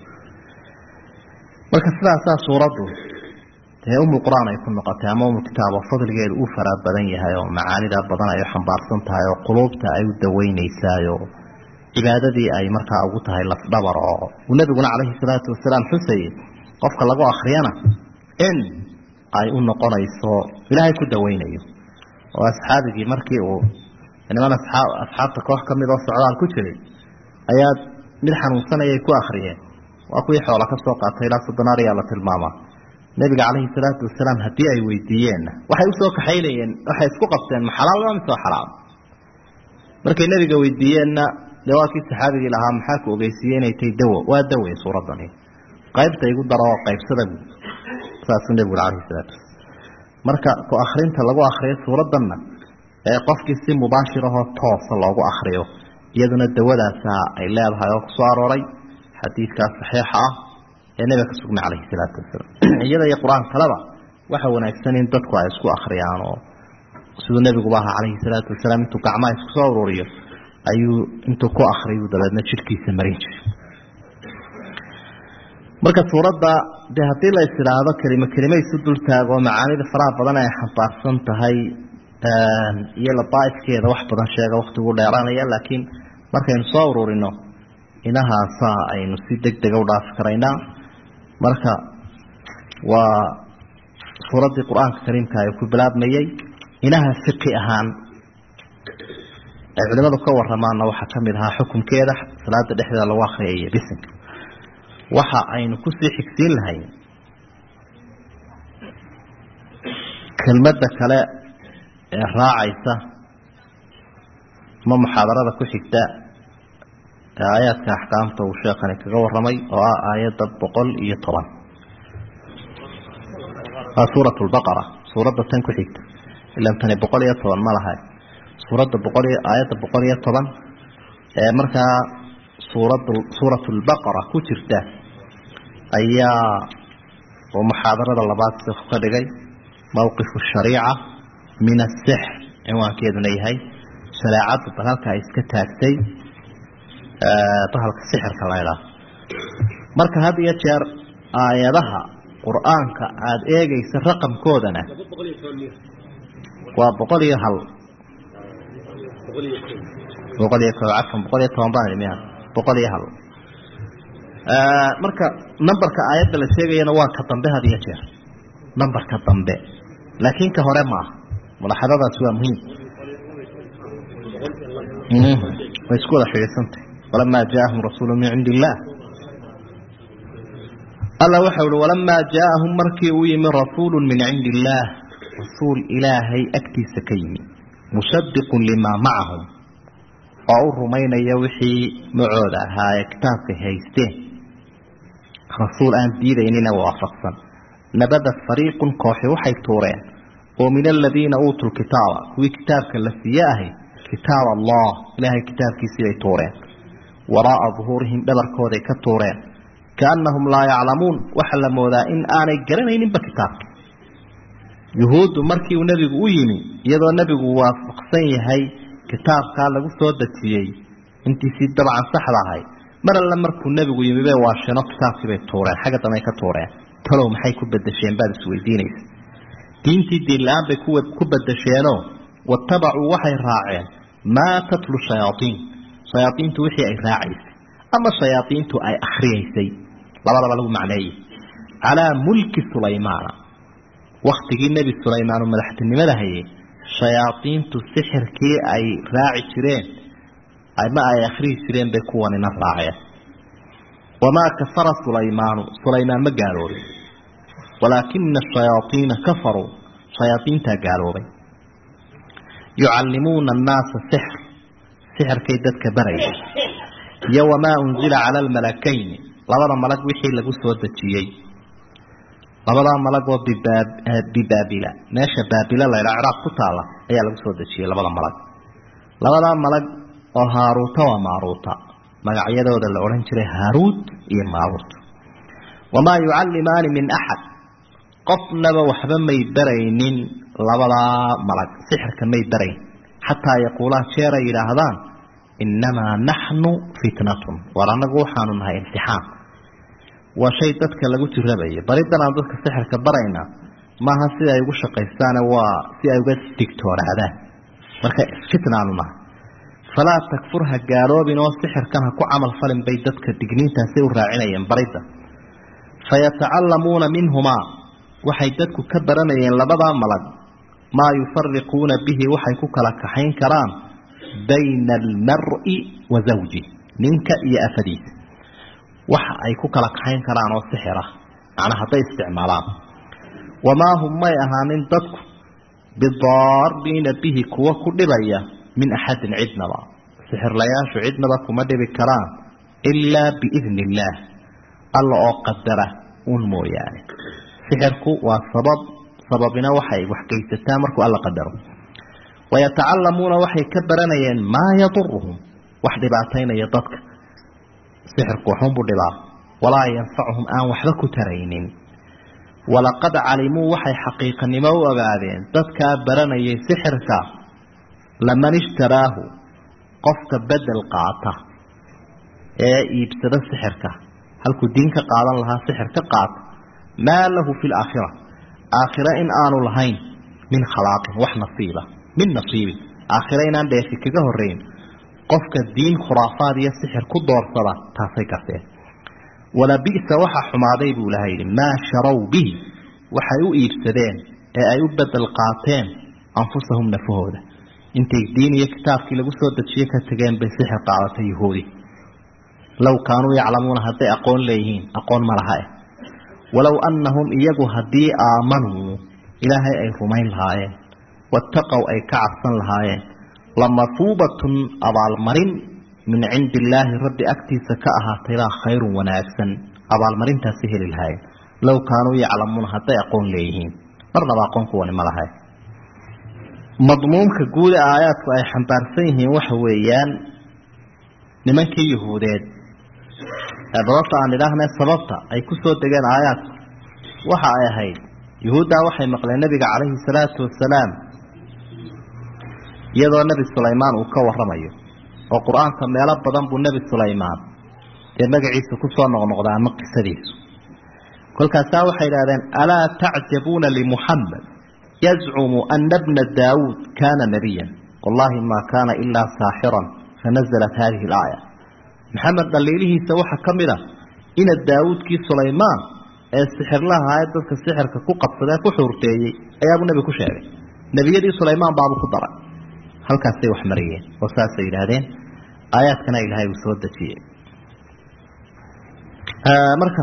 marka sidaasaa suuraddu dee umul qur-aan ay ku noqotay ama umul kitaab oo fadligeedu uu faraa badan yahay oo macaanida badan ay u xambaarsan tahay oo quluubta ay u daweynaysaayo cibaadadii ay markaa ugu tahay lafdhabar oo uu nabiguna calayhi salaatu wasalaam xusayey qofka lagu akriyana in ay u noqonayso ilaahay ku daweynayo oo asxaabigii markii uu niman asxaab asxaabta koox ka mid oo socdaal ku jiray ayaa mid xanuunsanayay ku akriyeen waa kuwii xoola ka soo qaatay ilaa soddonaar ayaa la tilmaamaa nebiga calayhi salaatu wasalaam haddii ay weydiiyeenna waxay usoo kaxaynayeen waxay isku qabteen ma xalaal waa mise xalaal markay nebiga weydiiyeenna dee waa kii saxaabigii lahaa maxaa ku ogeysiiyey inay tahay dawo waa dawe suuraddani qaybta igu daro oo qaybsada guud saasuu nebigu ui alayhi salaatu wasalaam marka ku akrinta lagu akriyo suuraddanna ee qofkii si mubaashir ahoo toosa loogu akriyo iyaduna dawadaasa ay leedahay oo kusoo arooray xadiidkaas saxiixa ah ee nebiga ka sugnay calayhi salaatu wasalaam iyada iyo qur-aan kaleba waxa wanaagsan in dadku ay isku akriyaan oo siduu nebiguba ahaa calayhi salaatu wasalaam intuu gacmaha isku soo ururiyo ayuu intuu ku akriyu dabeedna jidhkiisa marin jiray marka suuradda dee haddii la is idhaahdo kelimo kelimo isu dultaago macaanida faraha badan ay xambaarsan tahay iyo labaaifkeeda wax badan sheega waktigu dheeraanaya laakiin markaynu soo ururino inahaasa aynu si deg dega u dhaafi karaynaa marka waa suuraddii qur-aanka kariimka ay ku bilaabmayey inaha fiqi ahaan ay culimadu ka waramaanna waxaa kamid ahaa xukunkeeda salaada dhexdeeda lagu akriyay bisinka waxa aynu kusii xigsiin lahayn kelmadda kale ee raacaysa ama muxaadarada ku xigta ee aayaadka axkaamta uu sheekani kaga waramay oo ah aayadda boqol iyo toban waa suurat lbaqara suuradda tan ku xigta ilan tani boqol iyo toban ma laha suuradda boqol iyo aayadda boqol iyo toban ee markaa suurad suurat lbaqara ku jirta ayaa oo muxaadarada labaad siku ka dhigay mawqifu shariica min asixr cinwaankeeduna yahay shareecadda bahalka ay iska taagtay bahalka sixirka la ydhaah marka had iyo jeer aayadaha qur-aanka aada eegaysa raqamkoodana waa boqol iyo hal boqol iyo ko cafan boqol iyo toban baan miya boqol iyo hal marka numberka aayadda la sheegayana waa ka dambe had iyo jeer numberka dambe laakiin ka hore maaha mulaxadadaasi waa muhiim way isku wada xidhiidsantay walamaa jaaahum rasuulu min cindi illaah alla waxau uhi walamaa jaaahum markii uu yimi rasuulu min cindi illaah rasuul ilaahay agtiisa ka yimi musaddiqun limaa macahum oo u rumaynaya wixii macooda ahaa ee kitaabkay haysteen rasuul aan diidaynina waafaqsan nabada fariiqun kooxi waxay tuureen oo min aladiina uutuu lkitaaba kuwii kitaabka la siiye ahay kitaab allah ilaahay kitaabkiisii bay tuureen waraaa duhuurihim dhabarkooday ka tuureen kaannahum laa yaclamuun waxaa la moodaa in aanay garanayninba kitaabka yuhuuddu markii uu nebigu u yimi iyadoo nebigu waafaqsan yahay kitaabkaa lagu soo dejiyey intiisii dabcan saxda ahay mar alle markuu nebigu yimi bay waashino kitaabkii bay tuureen xagga dambey ka tuureen talow maxay ku bedesheen baad isweydiinaysa diintii diinla-aan bay ku bedesheenoo watabacuu waxay raaceen maa tatlu shayaaiin shayaaiintu wixii ay raacaysay ama shayaaiintu ay akhriyaysay labadaba lagu macneeyey calaa mulki sulaymaana waktigii nebi sulaymaan oo madaxtinimada hayay shayaaiintu sixirkii ay raaci jireen ama ay akhriyi jireen bay kuwanina raaceen wamaa kafara sulaymaanu sulaymaan ma gaaloobin walaakina ashayaaiina kafaruu shayaaiintaa gaaloobay yucallimuuna annaasa sixr sixirkay dadka barayay iyo wamaa unzila cala almalakayni labada malag wixii lagu soo dejiyey labadaa malag oo bibaabila meesha baabila laydhaa ciraaq ku taala ayaa lagu soo dejiyey labada malag labadaa malag oo haaruuta waa maaruuta magacyadooda la odhan jiray haaruut iyo maaruut wamaa yucallimaani min axad qofnaba waxba may baraynin labadaa malag sixirka may barayn xataa yaquulaa jeer ay yidhaahdaan innamaa naxnu fitnatun war annagu waxaanu nahay imtixaan waa shay dadka lagu jirabayo baridan aan dadka sixirka barayna maaha si ay ugu shaqaystaane waa si ay uga digtoonaadaan marka fitnaanu nahay falaa takfur ha gaaloobin oo sixirkan ha ku camal falin bay dadka digniintaasay u raacinayeen barida fayatacallamuuna minhumaa waxay dadku ka baranayeen labadaa malag maa yufariquuna bihi waxay ku kala kaxayn karaan bayna almari wa zawji ninka iyo afadiisa waxa ay ku kala kaxayn karaan oo sixira macnaa hadday isticmaalaan wamaa hum may ahaanin dadku bidaariina bihi kuwa ku dhibaya min axadin cidnaba sixirlayaashu cidnaba kuma dhibi karaan ilaa biidni illaah alla oo qadara un mooyaane sixirku waa sabab sababina waxay waxgeysataa markuu alla qadaro wayatacallamuuna waxay ka baranayeen maa yaduruhum wax dhibaataynaya dadka sixirku waxunbuu dhibaa walaa yanfacuhum aan waxba ku taraynin walaqad calimuu waxay xaqiiqanimo u ogaadeen dadkaa baranayay sixirka laman ishtaraahu qofka bedel qaata ee iibsada sixirka halkuu diin ka qaadan lahaa sixir ka qaata maa lahu fi laakhira aakhira in aanu lahayn min khalaaqin wax nasiiba min nasiibin aakhira inaan dheefi kaga horeyn qofka diin khuraafaad iyo sixir ku doorsada taasay garteen walabi'sa waxa xumaaday buu ilahay yidhi maa sharow bihi waxay u iibsadeen ee ay u bedel qaateen anfusahum nafahooda intay diin iyo kitaabkii lagu soo dejiye ka tegeen bay sixir qaadatay yahuudi low kaanuu yaclamuuna hadday aqoon leeyihiin aqoon ma laha eh walow annahum iyagu haddii aamanuu ilaahay ay rumayn lahaayeen wattaqow ay ka cabsan lahaayeen lamafuubatun abaalmarin min cindi illaahi rabbi agtiisa ka ahaataybaa khayrun wanaagsan abaalmarintaasi heli lahaayeen low kaanuu yaclamuuna hadday aqoon leeyihiin marnaba aqoon kuwani ma lahay madmuumka guud ee aayaadku ay xambaarsan yihiin waxa weeyaan nimankii yuhuudeed ee dababta aan idhaahne sababta ay ku soo degeen aayaadku waxa ay ahayd yuhuuddaa waxay maqleen nebiga calayhi salaatu wasalaam iyadoo nebi sulaymaan uu ka waramayo oo qur-aanka meelo badan buu nebi sulaymaan dee magaciisa kusoo noqnoqda ama qisadiisu kolkaasaa waxay idhahdeen alaa tacjabuuna limuxamed yazcumu ana bna daawuud kaana nabiyan wallahi ma kaana ilaa saaxiran fanazalat hadihi alaaya maxamed dhaliilihiisa waxaa ka mid a ina daawuudkii sulaymaan ee sixirlaha ee dadka sixirka ku qabsadee ku xuurteeyey ayaabuu nebi ku sheegay nebiyadii sulaymaan baabuu ku daray halkaasay wax mariyeen oo saasay yidhaahdeen aayaadkana ilaahay uu soo dejiyey marka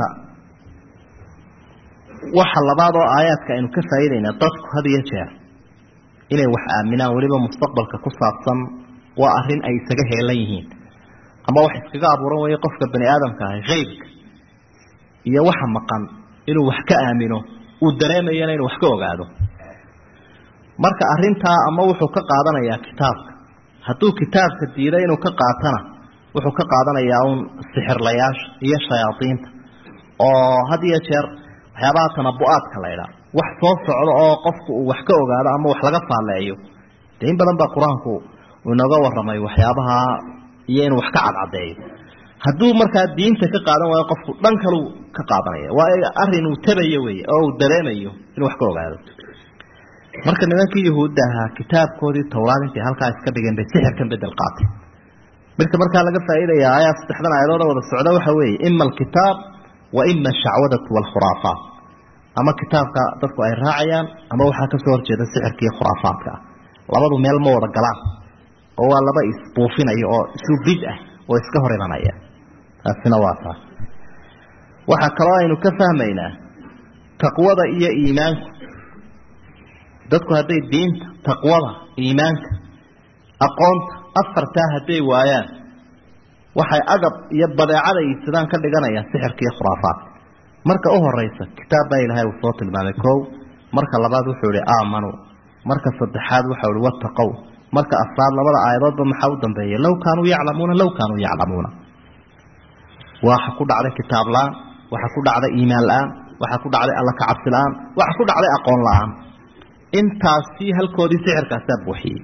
waxa labaad oo aayaadka aynu ka faa'iidayna dadku had iyo jeer inay wax aaminaan weliba mustaqbalka ku saabsan waa arrin ay isaga heelan yihiin ama wax iskaga abuuran weeye qofka bani aadamka ahi haybka iyo waxa maqan inuu wax ka aamino uu dareemayana inuu wax ka ogaado marka arintaa ama wuxuu ka qaadanayaa kitaabka hadduu kitaabka diiday inuu ka qaatana wuxuu ka qaadanayaa uun sixirlayaasha iyo shayaadiinta oo had iyo jeer waxyaabaha tanabu-aadka la ydhaa wax soo socdo oo qofku uu wax ka ogaado ama wax laga faalleeyo dee in badan baa qur-aanku uu inooga warramay waxyaabaha iyo inuu wax ka cadcadeeyo hadduu markaa diinta ka qaadan waayo qofku dhan kaluu ka qaadanaya waa arrin uu tabayo wey oo uu dareemayo inuu wax ka ogaado marka nimankii yahuudda ahaa kitaabkoodii towraad intay halkaa iska dhigeen bay sixirkan bedel qaatay midka markaa laga faa'iidaya ayaa saddexdan aayadooda wada socda waxa weeye ima alkitaab wa ima ashacwadatu waalkhuraafaat ama kitaabka dadku ay raacayaan ama waxaa kasoo horjeeda sixirka iyo khuraafaadka ah labadu meel ma wada galaan oo waa laba isbuufinayo oo isu bid ah oo iska hor imanaya taasina waa taa waxaa kaloo aynu ka fahmaynaa taqwada iyo iimaanku dadku hadday diinta taqwada iimaanka aqoonta afartaa hadday waayaan waxay agab iyo badeecada iibsadaan ka dhiganayaan sixirka iyo khuraafaadka marka u horeysa kitaab baa ilaahay uu soo tilmaamay kow marka labaad wuxuu ihi aamanuu marka saddexaad waxau ihi wattaqow marka afraad labada aayadoodba maxaa u dambeeya low kaanuu yaclamuuna low kaanuu yaclamuuna waxa ku dhacday kitaab la-aan waxa ku dhacday iimaan la-aan waxa ku dhacday alla kacabsi la-aan waxa ku dhacday aqoon la-aan intaasi halkoodii sixirkaasaa buuxiyey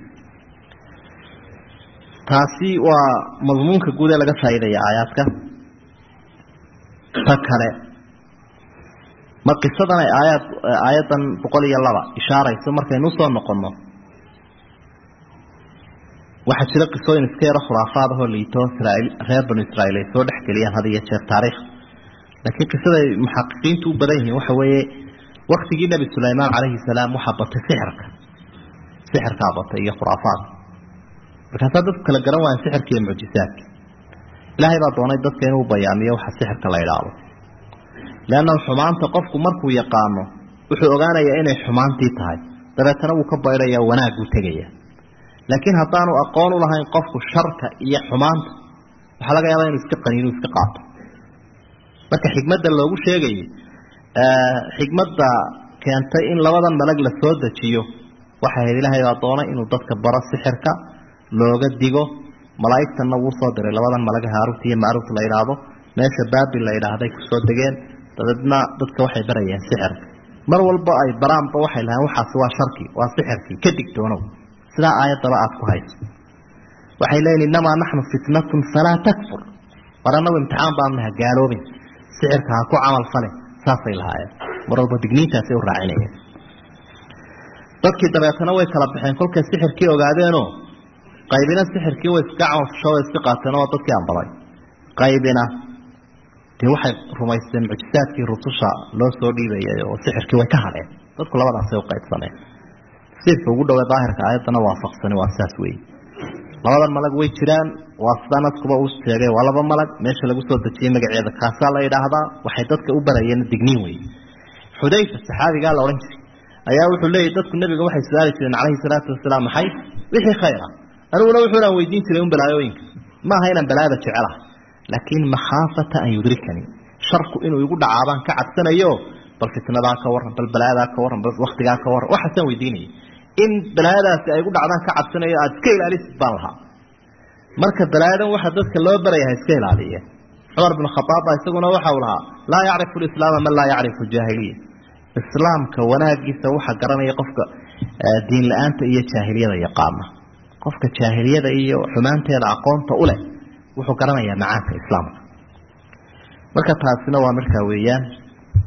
taasi waa madmuunka guud ee laga faa'iidaya aayaadka ta kale ma qisadan ay aayaad aayaddan boqol iyo laba ishaarayso markaynu usoo noqonno waxaa jira qisooyin iska yaro khuraafaad ahoo liito israaiil reer banu israiil ay soo dhexgeliyaan had iyo jeer taariikh laakiin qisaday muxaqiqiintu u badan yihiin waxa weeye waktigii nebi sulaymaan calayhi salaam waxaa batay sixirka sixirkaa batay iyo khuraafaadka markaasaa dadku kala garan waayan sixirka iyo mucjisaadka ilaahay baa doonay dadka inuu bayaamiyo waxa sixirka la idhaahdo leanna xumaanta qofku markuu yaqaano wuxuu ogaanayaa inay xumaantii tahay dabeetana wuu ka baydhaya wanaagguu tegaya laakiin haddaanu aqoon u lahayn qofku sharka iyo xumaanta waxaa laga yaabaa inuu iska qaniinu iska qaato marka xikmadda loogu sheegayay xikmadda keentay in labadan malag la soo dejiyo waxay ahayd ilaahay baa doonay inuu dadka baro sixirka looga digo malaa'igtanna wuu soo diray labadan malag haaruut iyo macruuf la idhaahdo meesha baabil la idhaahday kusoo degeen dabeedna dadka waxay barayeen sixirka mar walba ay baraanba waxay lahayn waxaasi waa sharkii waa sixirkii ka digtoonow sidaa aayaddaba aada ku hayso waxay leeyihin innamaa naxnu fitnatun falaa takfur war annagu imtixaan baanu naha gaaloobin sixirka ha ku camal fale saasay lahaayeen mar walba digniintaasay u raacinayeen dadkii dabeetana way kala baxeen kolkay sixirkii ogaadeenoo qaybina sixirkii way iska camalfasho way iska qaateen oo dadkii ambaday qaybina dee waxay rumaysteen mucjisaadkii rususha loo soo dhiibayay oo sixirkii way ka hadheen dadku labadaasay u qaybsameen tafsiirka ugu dhowee daahirka aayaddana waafaqsani waa saas weeye labadan malag way jiraan waa sidaa naskuba uu sheegay waa laba malag meesha lagu soo dejiyey magaceeda kaasaa la yidhaahdaa waxay dadka u barayeen digniin wey xudayfa saxaabigaa la odhan jiray ayaa wuxuu leeyahy dadku nebiga waxay su-aali jireen calayhi salaatu wasalaam maxay wixii khayra aniguna wuxuunaan weydiin jiray un balaayooyinka maaha inaan balaada jecelaha laakiin makhaafata an yudrikanii sharku inuu igu dhacaabaan ka cabsanayo bal fitnadaa ka warran bal balaayadaa ka warran bal waktigaa ka warran waxaasaan weydiinayay in balaayadaasi ay gu dhacdaan ka cabsanayo aada iska ilaalisid baan lahaa marka balaayadan waxa dadka loo baraya ha iska ilaaliye cumar bin khaaab baa isaguna waxau lahaa laa yacrifu lislaama man laa yacrifu jaahiliya islaamka wanaagiisa waxa garanaya qofka diin la-aanta iyo jaahiliyada yaqaana qofka jaahiliyada iyo xumaanteeda aqoonta u leh wuxuu garanayaa macaanka islaamka marka taasina waa markaa weeyaan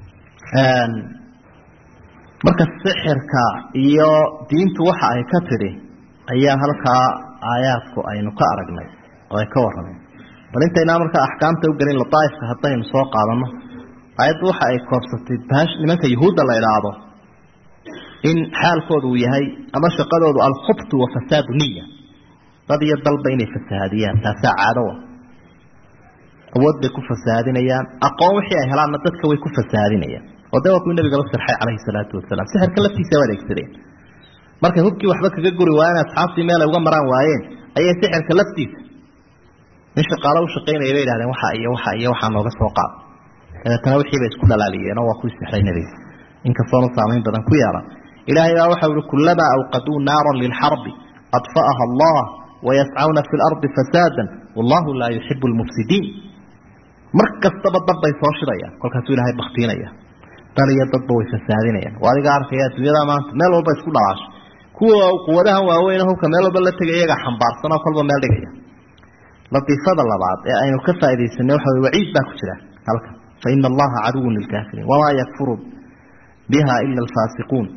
marka sixirka iyo diintu waxa ay ka tidhi ayaa halkaa aayaadku aynu ka aragnay oo ay ka warrameen bal intaynaa markaa axkaamta u gelin lataaifka haddaynu soo qaadano aayaddu waxa ay koobsatay bash nimanka yuhuudda la idhaahdo in xaalkoodu uu yahay ama shaqadoodu alkhubtu wa fasaadu niya dad iyo dalba inay fasahaadiyaan taasaa caadowa awood bay ku fasahaadinayaan aqoon wixii ay helaanna dadka way ku fasahaadinayaan oo de waa kuwii nabigaba sirxay calayhi salaatu wasalaam sixirka laftiisa waa adeegsadeen markay hubkii waxba kaga guri waayeen asxaabtii meel ay uga maraan waayeen ayay sixirka laftiisa nin shaqaalo u shaqaynaya bay idhahdeen waxa iyo waxa iyo waxaa nooga soo qaad dabeetana wixii bay isku dhalaaliyeen oo waa ku sixray nebiga inkastoonu saamayn badan ku yeelan ilaahay baa waxau ihi kulamaa awqaduu naaran lilxarbi adfa'aha allah wayascawna fi lardi fasaadan wallahu laa yuxibu lmufsidiin mar kastaba dad bay soo shidayaan kolkaasuu ilaahay baktiinaya dal iyo dadba way fasaadinayaan waa adiga arkaya adduunyada maanta meel walba isku dhalaashay kuwa quwadahan waaweyn hubka meel walba la tegay iyagaa xambaarsan oo kolba meel dhigaya latiifada labaad ee aynu ka faaidaysanay waxa wey waciid baa ku jira halkan fa ina allaha caduwun lilkaafiriin wamaa yakfuru biha ila alfaasiquun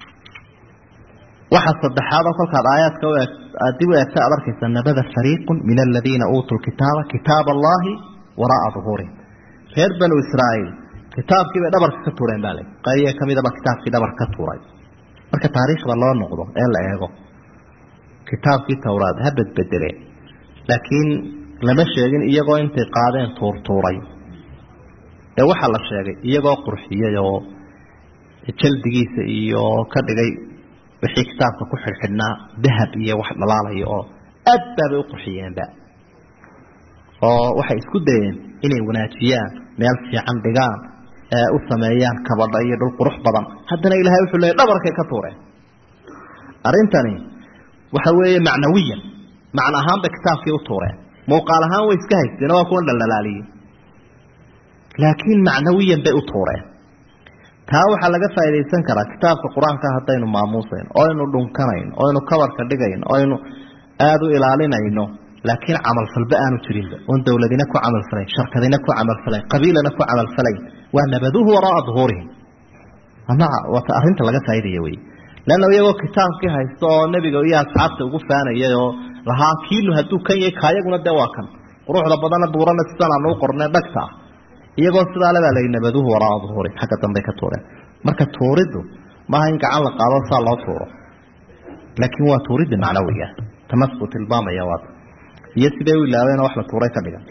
waxa saddexaad oo kolkaad aayaadka aad dib u eegta aad arkaysa nabada fariiqun min aladiina uutuu lkitaaba kitaab allahi wara'a duhuurihim reer banu israa'iil kitaabkii bay dhabarka ka tuureen baa le qayye ka midaba kitaabkii dhabarka ka tuuray marka taariikhda loo noqdo ee la eego kitaabkii towraad ha bedbedeleen laakiin lama sheegin iyagoo intay qaadeen tuurtuuray ee waxaa la sheegay iyagoo qurxiyay oo jaldigiisa iyo ka dhigay wixii kitaabka ku xidhxidhnaa dahab iyo wax dhalaalaya oo aad baabay u qurxiyeenba oo waxay isku dayeen inay wanaajiyaan meel fiican dhigaan ee u sameeyaan kabadha iyo dhul qurux badan haddana ilaahay wuxuu leeyay dhabarkay ka tuureen arrintani waxa weeye macnawiyan macna ahaan bay kitaabkii u tuureen muuqaal ahaan way iska haysteen waa kuwan dhaldhalaaliyey laakiin macnawiyan bay u tuureen taa waxaa laga faaidaysan karaa kitaabka qur-aanka haddaynu maamuusayn oo aynu dhunkanayno oo aynu kabarka dhigayno oo aynu aada u ilaalinayno laakiin camalfalba aanu jirinba oon dowladina ku camalfalayn sharkadina ku camalfalayn qabiilana ku camalfalayn waa nabaduhu waraaa duhuurihim waata arrinta laga faaidaya wey leanna iyagoo kitaabkii haysto oo nebiga iyo asxaabta ugu faanayay oo lahaa kiinu hadduu kan yahay kaayaguna dee waa kan quruxda badana buurana sidan aanu u qornay dhagta ah iyagoo sidaa lebaa layi nabaduhu waraaa duhuurihim xagga dambey ka tuureen marka tuuriddu maaha in gacan la qaado saa loo tuuro laakiin waa tuuridda macnawiga tamasku tilmaamaya waata iyo siday u ilaabeen wax la tuuray ka dhigan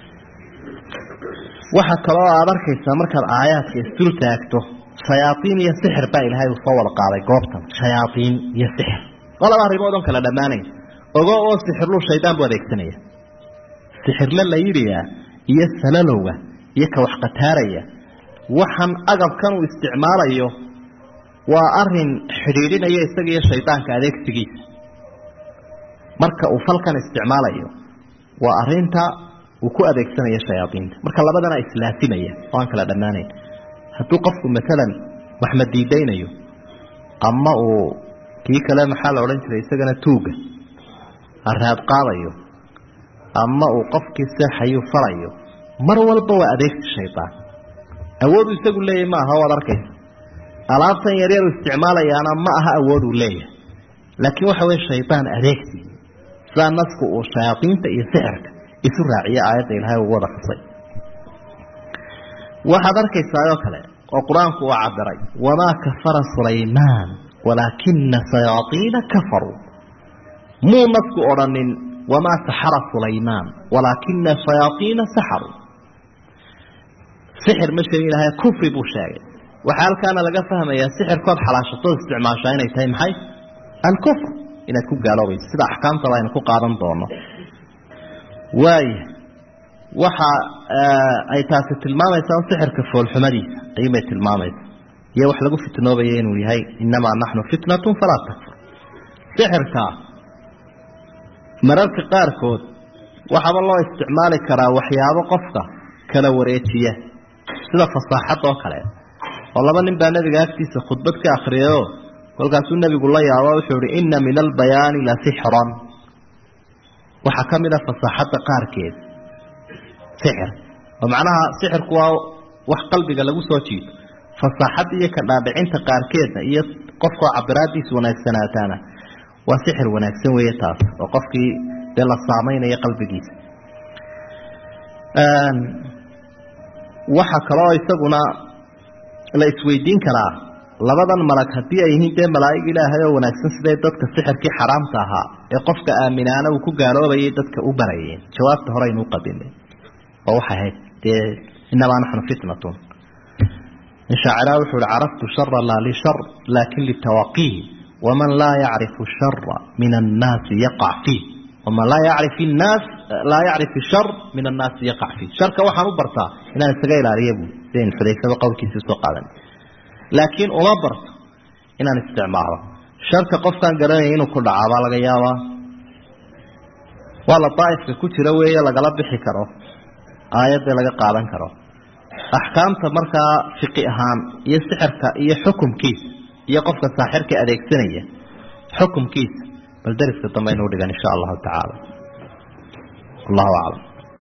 waxa kaloo aad arkaysaa markaad aayaadka isdul taagto shayaaiin iyo sixir baa ilaahay uu soo wada qaaday goobtan shayaaiin iyo sixir oo laba arrimood on kala dhammaanayn ogo oo sixirlu shaydaan buu adeegsanaya sixirle la yidhiyaa iyo salalowga iyo ka wax qataaraya waxan agabkan uu isticmaalayo waa arin xidhiidhinaya isaga iyo shaydaanka adeegsigiisa marka uu falkan isticmaalayo waa arinta uu ku adeegsanaya shayaaiinta marka labadana islaasimaya oo aan kala dhammaanayn hadduu qofku maalan wax madiidaynayo ama uu kii kale maxaa la odhan jiray isagana tuuga haraad qaadayo ama uu qofkii seexayu falayo mar walba waa adeegsi shaydaan awoodu isagu leeyahy ma aha waad arkaysa alaabtan yaryaru isticmaalayaana ma aha awooduu leeyahay laakiin waxa weye shaydaan adeegsi sidaa nasku uu shayaaiinta iyo sixirka isu raaciye aayadda ilaahay ugu wada xusay waxaad arkaysaa oo kale oo qur-aanku uu cabiray wamaa kafara sulaymaan walaakina shayaaiina kafaruu muu nasku odhanin wamaa saxara sulaymaan walaakina shayaaiina saxaruu sixir ma sheegin ilahay kufri buu sheegay waxaa halkaana laga fahmayaa sixirkood xalaashatood isticmaashaa inay tahay maxay alkufr inaad ku gaaloobayso sida axkaamtaba aynu ku qaadan doono waaya waxa ay taasi tilmaamaysaa sixirka foolxumadiisa ayuubay tilmaamaysa iyo wax lagu fitnoobaya inuu yahay inamaa naxnu fitnatun falaa takfur sixirka mararka qaarkood waxaaba loo isticmaali karaa waxyaabo qofka kala wareejiya sida fasaaxad oo kale oo laba nin baa nebiga agtiisa khudbad ka akriyayoo kolkaasuu nebigu la yaabo wuxuu ihi inna min albayaani la sixran waxaa ka mid a fasaaxadda qaarkeed sixir oo macnaha sixirku waa wax qalbiga lagu soo jiito fasaaxadda iyo ka dhaadhicinta qaarkeedna iyo qofkoo cabiraadiisa wanaagsanaataana waa sixir wanaagsan weeye taas oo qofkii dee la saameynaya qalbigiisa waxa kaloo isaguna la isweydiin karaa labadan malag haddii ay yihiin dee malaa'ig ilaahay oo wanaagsan siday dadka sixirkii xaraamta ahaa ee qofka aaminaana uu ku gaaloobayay dadka u barayeen jawaabta hore aynu u qadinay oo waxay ahayd dee inamaa naxnu fitnatun shaaciraha wuxuu hi caraftu shara laa lishar laakin litawaqiih waman laa yacrifu shara min annaasi yaqac fiih waman laa yacrif nnaas laa yacrif shar min annaasi yaqac fiih sharka waxaan u bartaa inaan isaga ilaaliya buu sidayn xudayfaba qowlkiisa soo qaadan laakiin uma barto inaan isticmaalo sharka qofkaan garanaya inuu ku dhacaa baa laga yaabaa waa la daa'ifka ku jira weeye lagala bixi karo aayadda laga qaadan karo axkaamta markaa fiqi ahaan iyo sixirka iyo xukumkiisa iyo qofka saaxirka adeegsanaya xukumkiisa bal dariska dambe aynu udhigan insha allahu tacaala wallahu aclam